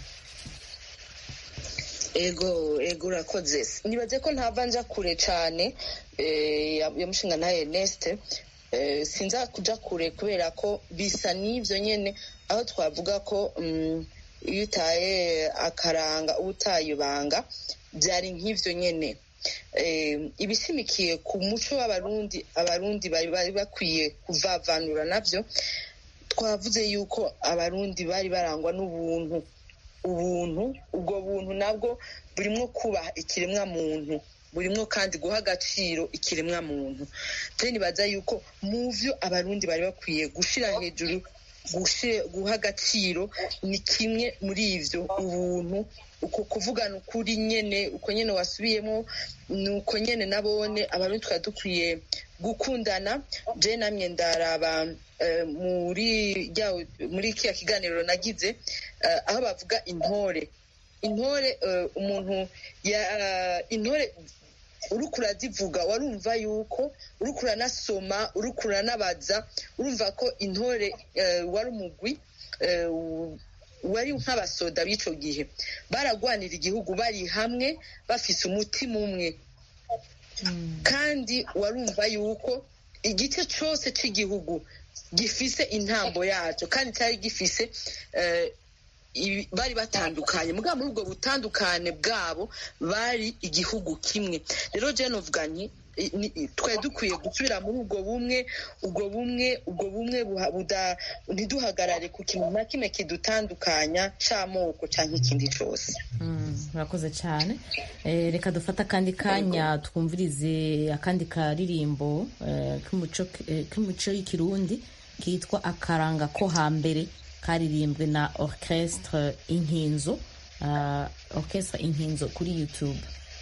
ego ego urakoze nibaze ko ntava nja kure cyane eh, ya ya mushinga na Ernest eh, sinza kuja kure kubera ko bisa n'ivyo nyene aho twavuga ko mm, iyo utaye akaranga uba utaye ibanga byari nk'ivyo nyene eh, ibishimikiye ku muco w'abarundi abarundi bari bari bakwiye kuvavanura navyo twavuze yuko abarundi bari barangwa n'ubuntu ubuntu ubwo buntu nabwo burimwo kubaha ikiremwa muntu burimwo kandi guha agaciro ikiremwa muntu je nibaza yuko mu vyo abarundi bari bakwiye gushira hejuru gushi- guha agaciro ni kimwe muri ivyo ubuntu uko kuvugana ukuri nyene uko nyene wasubiyemo ni uko nyene nabone abarundi twari dukwiye gukundana je namye ndaraba eh, muri rya- muri kiya kiganiro nagize eh, aho bavuga intore intore eh, umuntu ya intore uriko urazivuga warumva yuko uriko uranasoma uriko uranabaza urumva ko intore eh, wari umugwi eh, u- wari nk'abasoda b'ico gihe baragwanira igihugu bari hamwe bafise umutima umwe kandi warumva yuko igice cyose cy'igihugu gifise intambo yacyo kandi cyari gifise eh, ibi- bari batandukanye mugabo muri ubwo butandukane bwabo bari igihugu kimwe rero je novuga nti i- ni- twari dukwiye gusubira muri ubwo bumwe ubwo bumwe ubwo bumwe buha- buda- ntiduhagarare ku kintu na kimwe kidutandukanya c'amoko canke ikindi cose Mm, murakoze cyane Eh, reka dufate akandi kanya twumvirize akandi karirimbo eh, k'umuco eh, k'umuco y'ikirundi kitwa akaranga ko hambere karirimbwe na orchestre inkinzo ah, orchestre inkinzo kuri youtube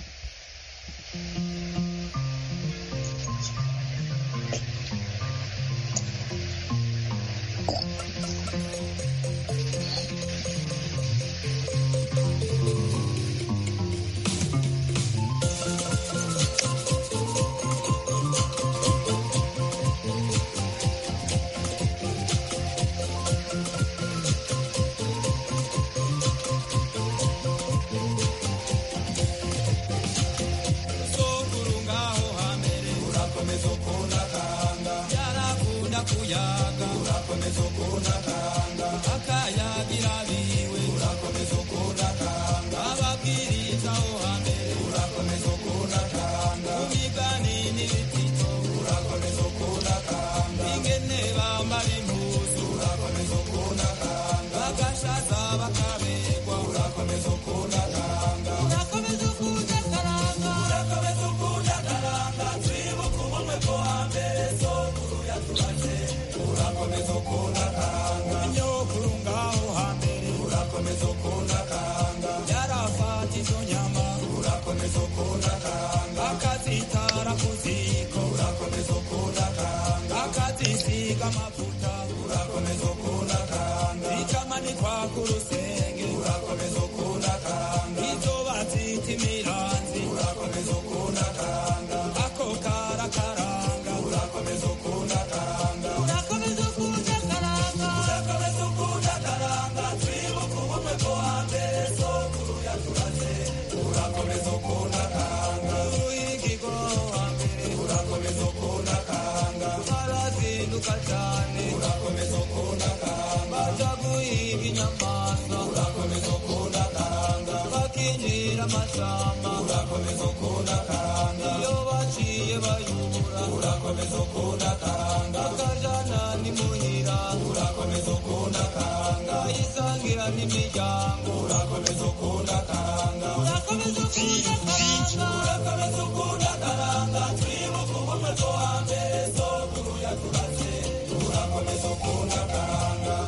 sokuru ngaho hambere urakomeza ukunda karanga yarakunda kuyaga urakomeza ukunda karanga akayagira biwe urakomeza ukunda karanga ababwiriza aho hambere urakomeza ukunda karanga umigani n'ibitito urakomeza ukunda karanga ingene bambara impuzu urakomeza ukunda karanga bagashaza bakabegwa urakomeza ukunda karanga urakomeza ukunda karanga urakomeza ukunda karanga twibuka ubumwe bwo hambere sokuru yaturaze urakomeza ukunda karanga nyokuru ngaho hambere urakomeza ukunda karanga yarafata izo nyama urakomeza ukunda karanga akazitara ku ziko urakomeza ukunda karanga akazisiga amavuta urakomeza ukunda karanga ikamanikwa ku rusenge urakomeza ukunda karanga izo bazita imiranzi urakomeza ukunda karanga ako karakaranga urakomeza ukunda karanga urakomeza ukunda karanga urakomeza ukunda karanga twibuka ubumwe bwo hambere sokuru yaturaze urakomeza ukunda karanga uruhingirwa hambere urakomeza ukunda karanga arazinduka cyane urakomeza ukunda karanga baja guhiga inyamaswa urakomeza ukunda karanga bakinjira amashamba urakomeza ukunda karanga iyo baciye bayubura urakomeza ukunda karanga akajana n'imuhira urakomeza ukunda karanga isangira n'imiryango urakomeza ukunda karanga urakomeza ukunda karanga urakomeza ukunda karanga twibuka ubumwe bwo hambere sokuru yaturaze urakomeza ukunda karanga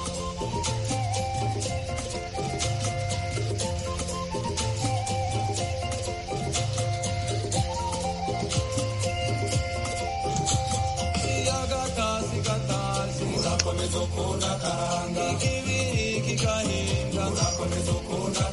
gatasi gatasi urakomeza ukunda karanga ikibiri kigahinga urakomeza ukunda karanga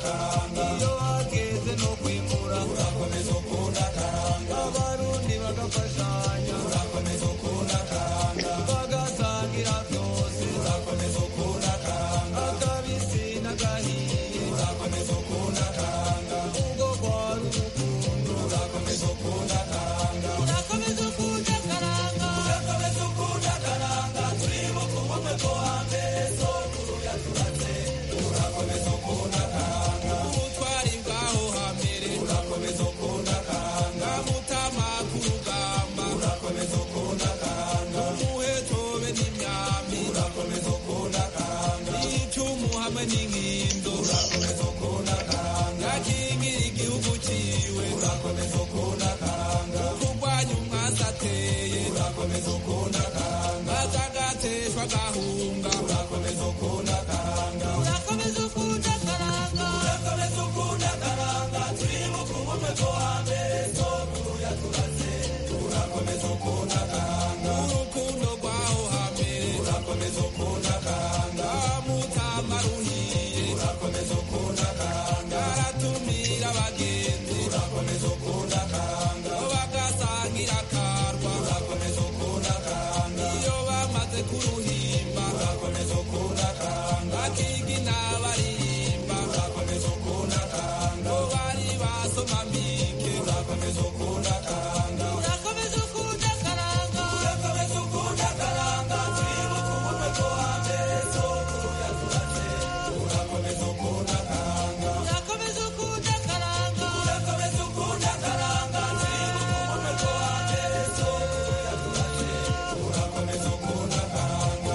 karanga iyo hageze no kwimbura urakomeza ukunda karanga abarundi bagafashanya urakomeza ukunda karanga bagasangira byose urakomeza ukunda karanga akabisi n'agahiye urakomeza ukunda karanga ubwo rwari urukundo urakomeza ukunda karanga urakomeza ukunda karanga urakomeza ukunda karanga turibuka ubumwe bwo hambere sokuru yaturatse urakomeza ukunda karanga ubutwari bwaho hambere urakomeza ukunda karanga mutama ku rugamba urakomeza ukunda karanga umuhetobe n'imyami urakomeza ukunda karanga icumu hamwe n'inkindo urakomeza ukunda karanga yakingira igihugu ciwe urakomeza ukunda karanga kurwanya umwasi ateye urakomeza ukunda karanga azagateshwa gahunga urakomeza ukunda karanga urakomeza ukunda karanga urakomeza ukunda karanga turibuka ubumwe bwo hambere sokuru yaturaze urakomeza ukunda karanga urukundo rwaho hambere urakomeza ukunda karanga mutama ruhiye urakomeza ukunda karanga aratumira abagenzi urakomeza ukunda karanga bagasangira karwa urakomeza ukunda karanga iyo bamaze kuruhimba urakomeza ukunda karanga akigina baririmba urakomeza ukunda karanga bari basoma mike urakomeza ukunda karanga urakomeza ukunda karanga urakomeza ukunda karanga twibuka ubumwe bwo hambere sokuru yaturaze urakomeza ukunda karanga urakomeza ukunda karanga urakomeza ukunda karanga twibuka ubumwe bwo hambere sokuru yaturaze urakomeza ukunda karanga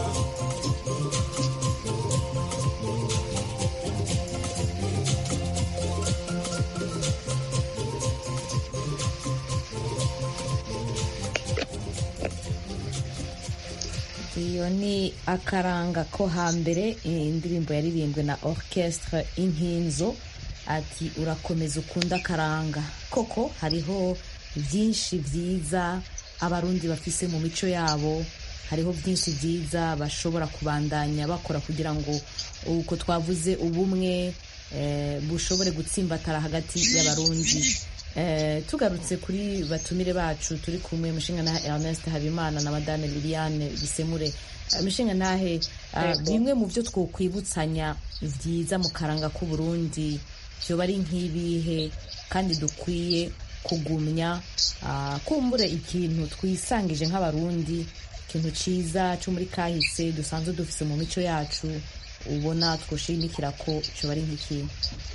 iyo ni akaranga ko hambere indirimbo yaririmbwe na orchestre inkinzo ati urakomeza ukunda akaranga koko hariho byinshi byiza abarundi bafise mu mico yabo hariho byinshi byiza bashobora kubandanya bakora kugira ngo uko twavuze ubumwe eh, bushobore gutsimbatara hagati y'abarundi Eh, tugarutse kuri batumire bacu turi kumwe mushinga na Ernest Habimana na Madame Liliane Bisemure Eh, mushinga ntahe ah, bimwe mu byo twokwibutsanya byiza mu karanga k'u Burundi byoba ari nk'ibihe kandi dukwiye kugumya ah, kumbure ikintu twisangije nk'abarundi ikintu ciza cyo muri kahise dusanzwe dufise mu mico yacu ubona twoshimikira ko cyoba ari nk'ikintu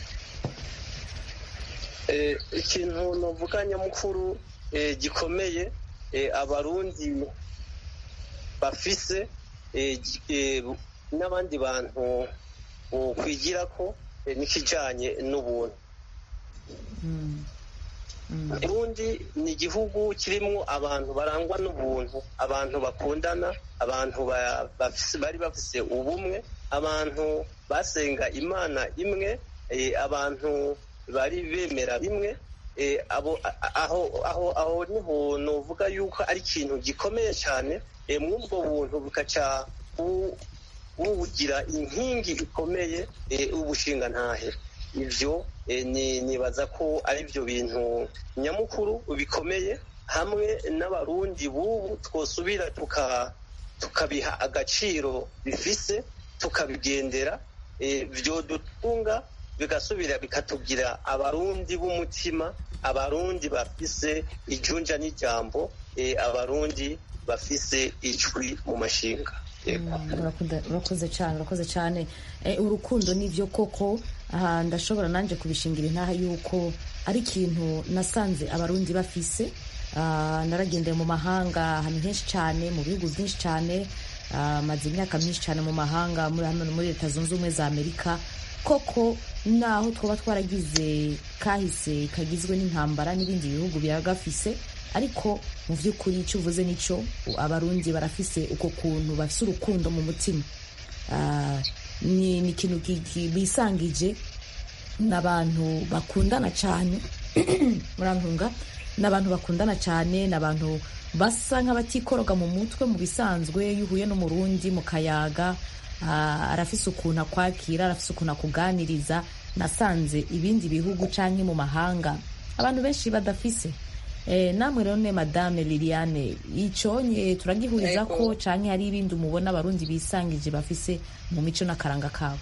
Eh, ikintu novuga nyamukuru eh, gikomeye eh, abarundi bafise eh, gi- eh, n'abandi bantu kwigira ko eh, n'ikijanye n'ubuntu Burundi ni igihugu kirimwo abantu barangwa n'ubuntu abantu bakundana abantu ba- bafise- bari bafise ubumwe abantu basenga imana imwe eh, abantu bari bemera bimwe eh, abo a- aho aho aho niho novuga yuko ari ikintu gikomeye cyane eh, mw'ubwo buntu bukaca bu- bugira inkingi ikomeye eh, ubushinga ntahe ivyo eh, ni nibaza ko ari byo bintu nyamukuru bikomeye hamwe n'abarundi bubu twosubira tuka tukabiha agaciro bifise tukabigendera eh, vyodutunga bigasubira bikatugira abarundi b'umutima abarundi bafise ijunja n'ijambo eh, abarundi bafise ijwi mu mashinga Yego. Urakunda- urakoze cyane urakoze cyane Eh, urukundo nibyo koko aha ndashobora nanjye kubishingira intaha yuko ari ikintu nasanze abarundi bafise Ah, naragendeye mu mahanga ahantu henshi cyane mu bihugu byinshi cyane Ah, maze imyaka myinshi cyane mu mahanga muri hano muri leta zunze ubumwe za amerika koko naho twaba twaragize kahise kagizwe n'intambara n'ibindi bihugu biragafise ariko mu by'ukuri icyo uvuze nicyo abarundi barafise uko kuntu bafise urukundo mu mutima Ah, ni ni ikintu ki- ki- bisangije n'abantu bakundana cyane murantunga n'abantu bakundana cyane n'abantu basa nk'abatikoroga mu mutwe mu bisanzwe iyo uhuye n'umurundi mu kayaga ah, arafise ukuntu akwakira arafise ukuntu akuganiriza nasanze ibindi bihugu canke mu mahanga abantu benshi badafise Eh, namwe rero ne madame liliane iconye turagihuriza ko canke hari ibindi umubona abarundi bisangije bafise mu mico n'akaranga kabo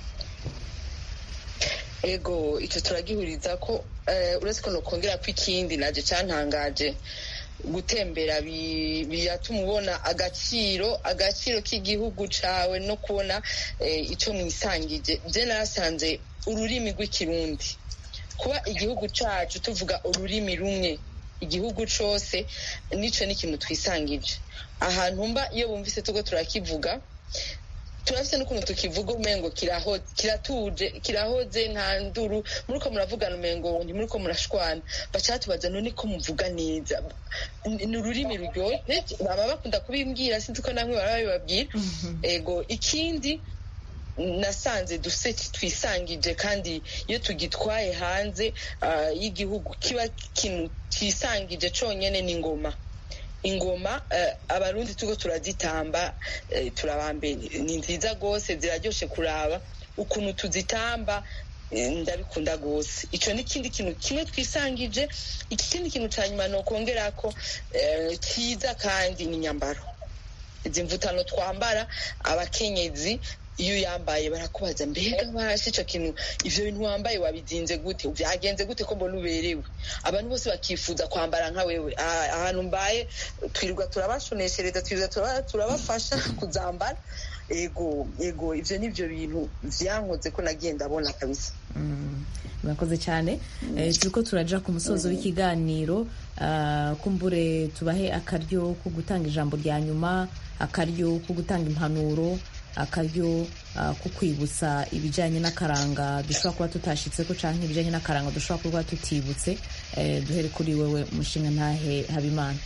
ego icyo turagihuriza ko eh, uretse ko nokongera ko ikindi naje cantangaje gutembera bi- biratuma ubona agaciro agaciro k'igihugu cawe no kubona eh, ico mwisangije je nasanze ururimi rw'ikirundi kuba igihugu cacu tuvuga ururimi rumwe igihugu cose nico ni ikintu twisangije ahantu mba iyo bumvise tuko turakivuga turafise n'ukuntu tukivuga umengo kiraho- kiratuje kirahoze nta nduru muriko muravugana umengo ntimuriko murashwana baca batubaza none ko muvuga neza Ni- ni ururimi ruryohe baba bakunda kubimbwira sinzi ko namwe baba babibabwira ego ikindi nasanze duse twisangije kandi iyo tugitwaye hanze ah, y'igihugu kiba ikintu cisangije conyene ni ingoma ingoma eh, abarundi tuko turazitamba eh, turabambe ni nziza gose ziraryoshe kuraba ukuntu tuzitamba eh, ndabikunda gose ico ni ikindi kintu kimwe twisangije ikindi kintu ca nyuma nokongerako eh, ciza kandi ni inyambaro izi mvutano twambara abakenyezi iyo uyambaye barakubaza mbega basi ico kintu ivyo bintu wambaye wabizinze gute vyagenze gute ko mbona uberewe abantu bose bakifuza kwambara nka wewe Ah, ahantu mbaye twirirwa turabashoneshereza twirirwa turaba- turabafasha kuzambara ego ego ivyo nivyo bintu vyankoze ko nagiye ndabona kabisa Mm, murakoze cyane Eh, turiko turaja ku musozo w'ikiganiro Ah, kumbure tubahe akaryo ko gutanga ijambo rya nyuma akaryo ko gutanga impanuro akaryo ah, ko kwibutsa ibijyanye n'akaranga dushobora kuba tutashitseko canke ibijyanye n'akaranga dushobora kuba tutibutse Eh, duhere kuri wewe mushinga ntahe habimana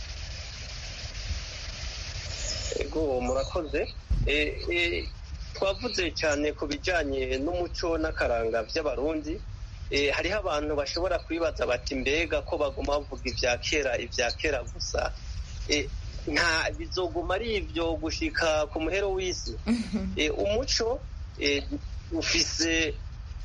ego murakoze Eh, eh, twavuze cyane ku bijyanye n'umuco n'akaranga by'abarundi Eh, hariho abantu bashobora kwibaza bati mbega ko baguma bavuga ibya kera ibya kera gusa Eh, nta bizoguma ari ibyo gushika ku muhero w'isi Eh, umuco eh, ufise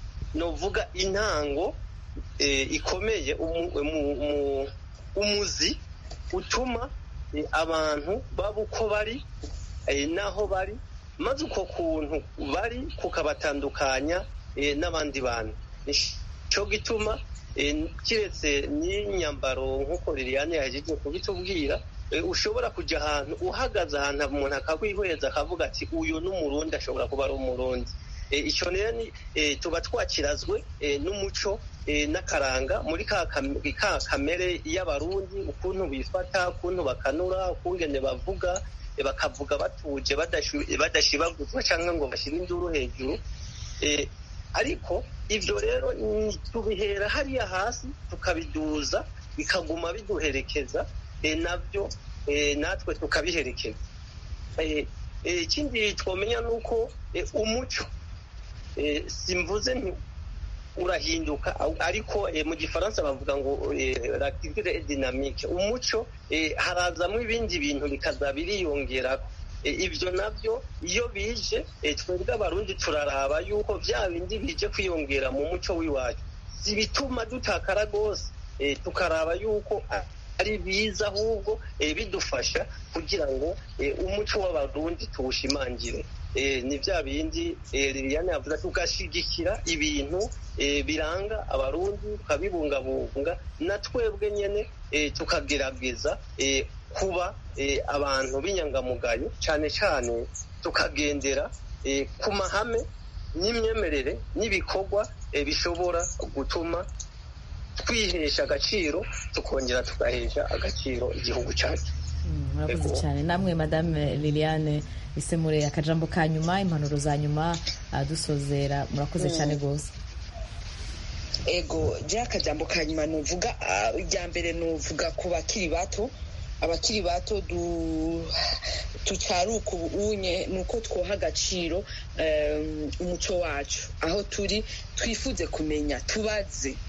novuga intango eh, ikomeye umu- umu- umu- umuzi utuma eh, abantu baba uko bari eh, n'aho bari maze uko kuntu bari kukabatandukanya eh, n'abandi bantu nico gituma eh, kiretse n'inyambaro nk'uko liliane yahejeje kubitubwira eh, ushobora kujya ahantu uhagaze ahantu umuntu akakwihweza akavuga ati uyu ni umurundi ashobora kuba ari umurundi Eh, icyo rero ni eh, tuba twakirazwe eh, n'umuco eh, n'akaranga muri ka kam- ka kamere y'abarundi ukuntu bifata ukuntu bakanura ukungene bavuga eh, bakavuga batuje badashu- badashibaguzwa cyangwa ngo bashyire induru hejuru Eh, ariko ibyo rero ni- tubihera hariya hasi tukabiduza bikaguma biduherekeza eh, nabyo eh, natwe tukabiherekeza Eh, eh, ikindi twamenya ni uko eh, umuco eh, simvuze nti urahinduka au- ariko eh, mu gifaransa bavuga ngo eh, l'activité est dynamique umuco eh, harazamo ibindi bintu bikaza biriyongerako Eh, ibyo nabyo iyo bije eh, twebwe abarundi turaraba yuko bya bindi bije kwiyongera mu muco w'iwacu si bituma dutakara rwose eh, tukaraba yuko a- ari biza ahubwo eh, bidufasha kugira ngo eh, umuco w'abarundi tuwushimangire eh, ni bya bindi eh, liliane yavuze ati ugashigikira ibintu eh, biranga abarundi tukabibungabunga na twebwe nyene eh, tukagerageza eh, kuba eh, abantu b'inyangamugayo cyane cyane tukagendera eh, ku mahame n'imyemerere n'ibikorwa eh, bishobora gutuma twihesha agaciro tukongera tugahesha agaciro igihugu cyacu Mm, murakoze Ego. cyane namwe madame liliane isemure akajambo ka nyuma impanuro za nyuma ah, dusozera murakoze cyane rwose ego je akajambo ka nyuma nuvuga ah, irya mbere nuvuga ku bakiri bato abakiri bato du tucaruka ubunye ni uko twoha agaciro em, umuco wacu aho turi twifuze kumenya tubaze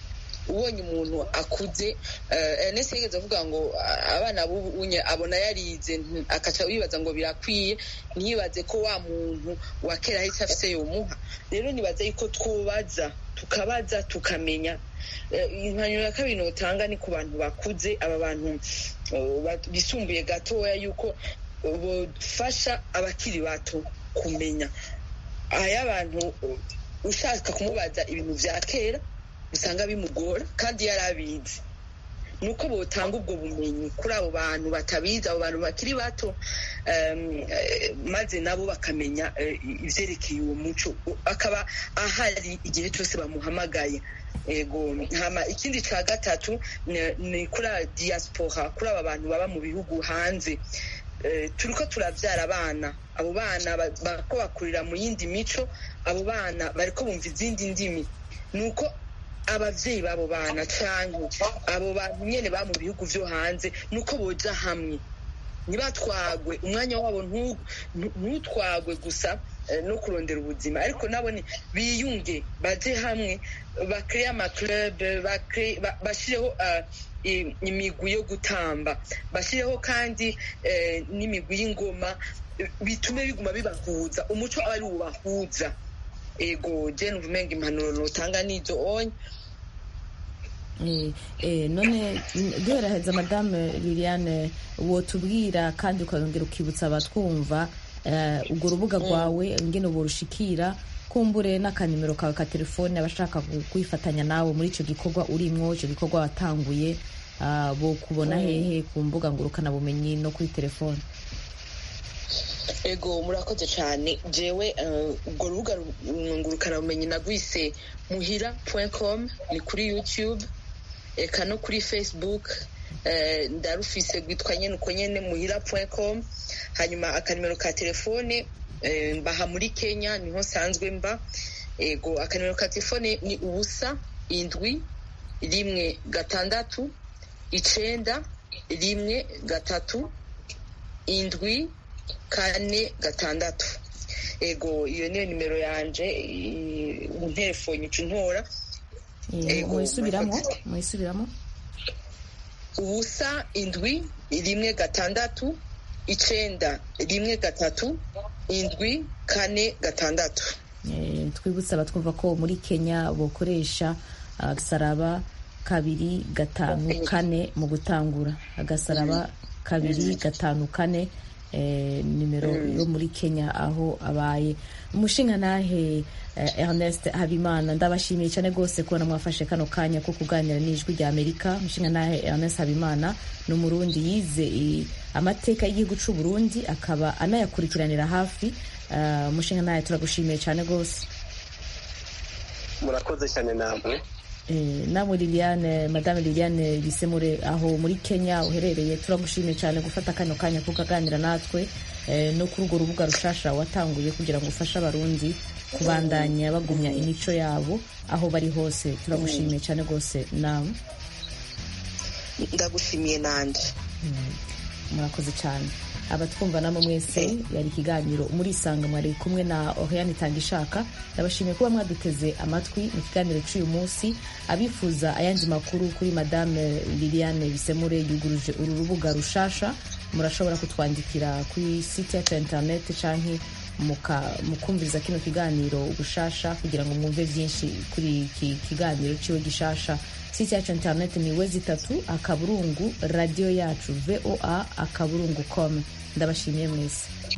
ubonye umuntu akuze ernest yigeze avuga ngo ah, abana b'ubunye abona yarize nti- akaca wibaza ngo birakwiye ntiyibaze ko wa muntu wa kera ahise afise yomuha rero nibaza yuko twubaza tukabaza tukamenya Eh, impanuro ya kabiri notanga ni ku bantu bakuze aba bantu eh, ba- bisumbuye gatoya yuko bofasha abakiri bato kumenya aya abantu ushaka kumubaza ibintu vya kera usanga bimugora kandi yari abizi nuko botanga ubwo bumenyi kuri abo bantu batabizi abo bantu bakiri bato em, eh, maze nabo bakamenya eh, ivyerekeye uwo muco akaba ahari igihe cyose bamuhamagaye ego hama ikindi ca gatatu ni- ni kuri a diaspora kuri aba bantu baba mu bihugu hanze Eh, turiko turavyara abana abo bana ba- bariko bakurira mu yindi mico abo bana bariko bumva izindi ndimi nuko abavyeyi b'abo bana canke abo bantu nyene ba mu bihugu vyo hanze nuko boja hamwe ntibatwagwe umwanya wabo ntu- ntu- ntutwagwe gusa eh, no kurondera ubuzima ariko nabo ni biyunge baje hamwe bakreye amaclub bakre- ba- bashireho ah, i- imigwi yo gutamba bashireho kandi eh, n'imigwi y'ingoma eh, bitume biguma bibahuza umuco aba ari ubahuza ego je numva umenga impanuro notanga nizo onye Eh, eh, none n- duheraheza madame liliane wotubwira kandi ukongera ukibutsa abatwumva eh, urwo rubuga rwawe ingene borushikira kumbure n'akanimero kawe ka telefone abashaka ku- kwifatanya nawe muri icyo gikorwa urimwo icyo gikorwa watanguye ah, bo kubona hehe ku mbuga ngurukanabumenyi no kuri telefone ego murakoze cyane jewe eh, urwo rubuga ngurukanabumenyi nagwise muhira com ni kuri youtube eka no kuri facebook eh, ndarufise rwitwa nyene uko nyene muhira com hanyuma akanimero ka telefone eh, mbaha muri kenya niho nsanzwe mba ego akanimero ka telefone ni ubusa indwi rimwe gatandatu icenda rimwe gatatu indwi kane gatandatu ego iyo niyo nimero yanje i- unterefone ica untora Eh, Ego, muyisubiramo murakoze. muyisubiramo ubusa indwi rimwe gatandatu icenda rimwe gatatu indwi kane gatandatu Eh, twibutse abatwumva ko muri kenya bokoresha agasaraba kabiri gatanu kane mu gutangura agasaraba kabiri gatanu kane eh, nimero yo muri kenya aho abaye umushinga nahe eh, ernest habimana ndabashimiye cyane rwose kubona mwafashe kano kanya ko kuganira n'ijwi rya amerika umushinga nahe ernest habimana ni umurundi yize i- amateka y'igihugu cy'u burundi akaba anayakurikiranira hafi Eh, umushinga nawe turagushimiye cyane rwose murakoze cyane namwe Eh, namwe liliane madame liliane bisemure aho muri kenya uherereye turagushimiye cyane gufata kano kanya ko ukaganira natwe eh, no kuri urwo rubuga rushasha watanguye kugira ngo ufashe abarundi kubandanya bagumya imico yabo aho bari hose turagushimiye cyane rwose nawe ndagushimiye nanje murakoze cyane abatwumva namwe mwese yari ikiganiro murisanga mwari kumwe na oriane itangishaka ndabashimiye kuba mwaduteze amatwi mu kiganiro cy'uyu munsi abifuza ayandi makuru kuri madame liliane bisemure yuguruje uru rubuga rushasha murashobora kutwandikira kuri site yacu ya interineti canke muka- mukumviriza kino kiganiro gushasha kugira ngo mwumve byinshi kuri iki kiganiro ciwe gishasha site yacu ya interineti ni wezi itatu akaburungu radiyo yacu voa akaburungu com ndabashimiye mwese